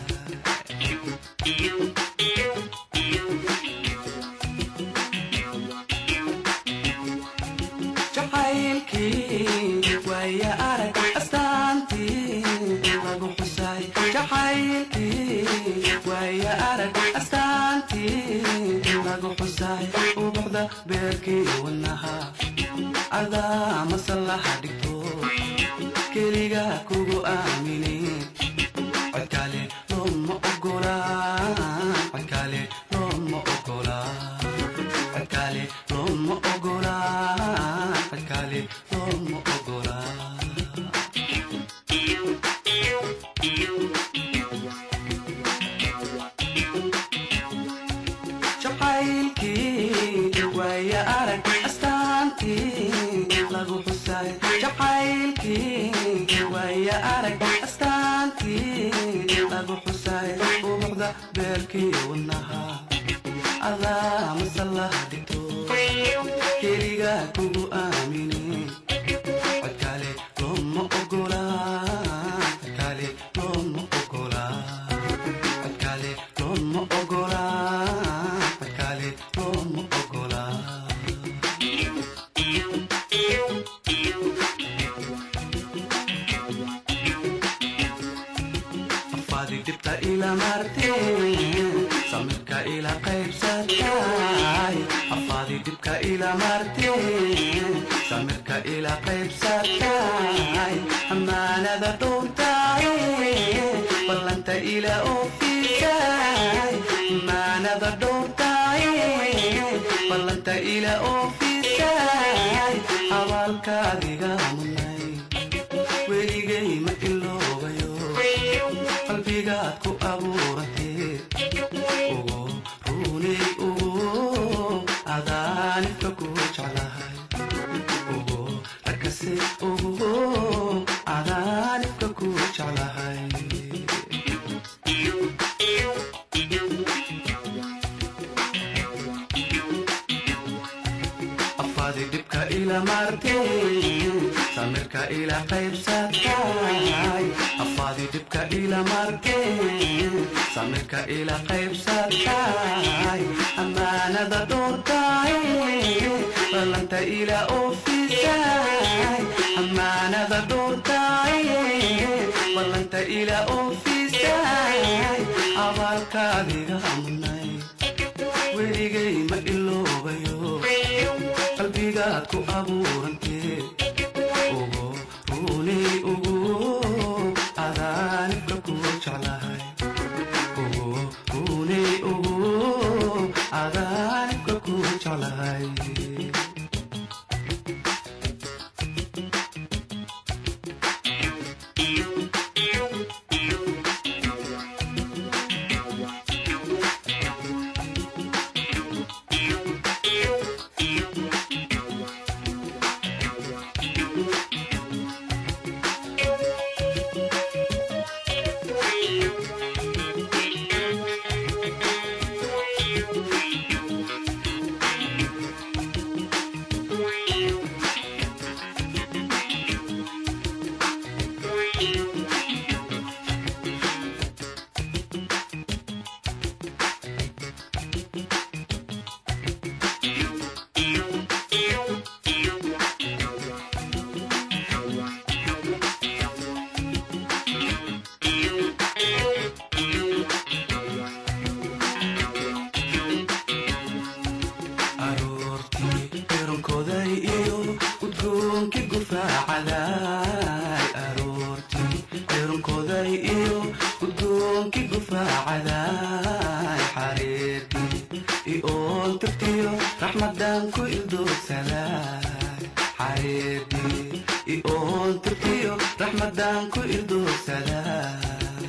jacaylkii waaya arag astaantii lagu xusay jacaylkii waaya arag astaantii lagu xusay ubuxda beerkii wadnaha adaa masallaha dhigto keliga kugu aamini codkale looma ogola codkale looma ogola codkale looma ogola codkale looma ogola jacaylkii waaya arag astaantii lagu xusay jacaylkii waaya arag astaantii lagu xusay ubuxda beerkii wadnaha adaa masallaha dhigto keliga kugu aamini codkale looma ogola codkale looma ogola codkale ogolaan cid kale looma ogolaan afaadi dhibta ila marteen samirka ila qaybsatay afaadi dhibka ila marteen samirka ila qaybsatay amaanada dhowrtay ballanta ila oofisay amaanada dhowrtay ballanta ila oofisay abaalkaadiga munay weligay ma iloobayo qalbigaad ku abuurantee ugu runay ugu adaanibka ku jeclahay ugu arkase ugu adaanibka ku jeclahay afaadi dhibka ila marteen samirka ila qaybsatay afaadi dhibka ila marteen samirka ila qaybsatay amaanada dhowrtay ballanta ila oofisay amaanada dhowrtay ballanta ila oofisay abaalkaadiga munay weligay ma iloobayo qalbigaad ku abuurantee ugu runay ugu adaanibka ku jeclahay ugu runay ugu adaanibka ku jeclahay aroortii eronkoday iyo udgoonkii gufaacaday aroortii eronkoday iyo udgoonkii gufaacaday xareedii ioon tirtiyo raxmadan ku ildoogsaday xareedii ioon tirtiyo raxmadan ku ildoogsaday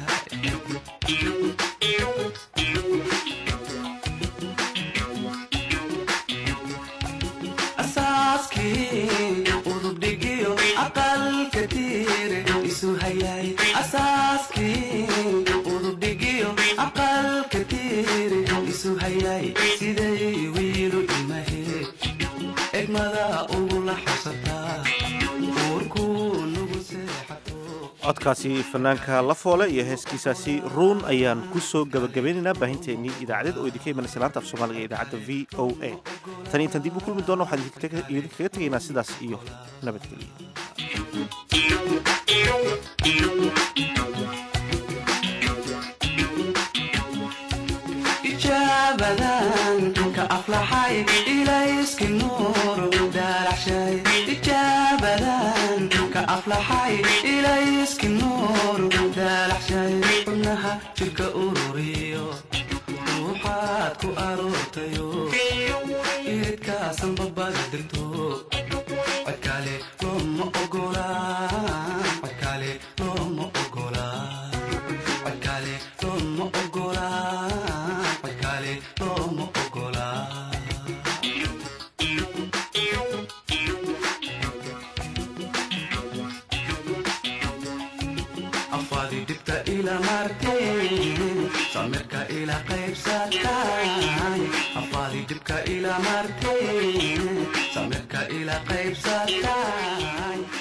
asaaskii udubdhigiyo aqalka tiire isu hayay asaaskii udubdhigiyo aqalka tiire isu hayay siday wiilu imahe egmada ugula xabsataa uurkuu nugu seexato codkaasi fanaanka la foole iyo heeskiisaasi ruun ayaan ku soo gabagabeynaynaa baahinteennii idaacadeed oo idinka imanaysa laanta af soomaaliga ee idaacadda v o a tan intaan dib u kulmi doono waxaan idinkaga idinkaga tegaynaa sidaas iyo nabadgelyo ijaabadan ka aflaxay ilayski nuur daalaxshay ijaabadan ka aflaxay ilayski nuur daalaxshay xubnaha jirka ururiyo ruuxaad ku aroortayo iridkaasan babada degto codkale looma ogolaan codkale looma ogolaan codkale looma ogolaan codkale looma ogolaan afaadi dhibta ila marteen samirka ila qaybsatay afaadi dhibka ila marteen samirka ila qaybsatay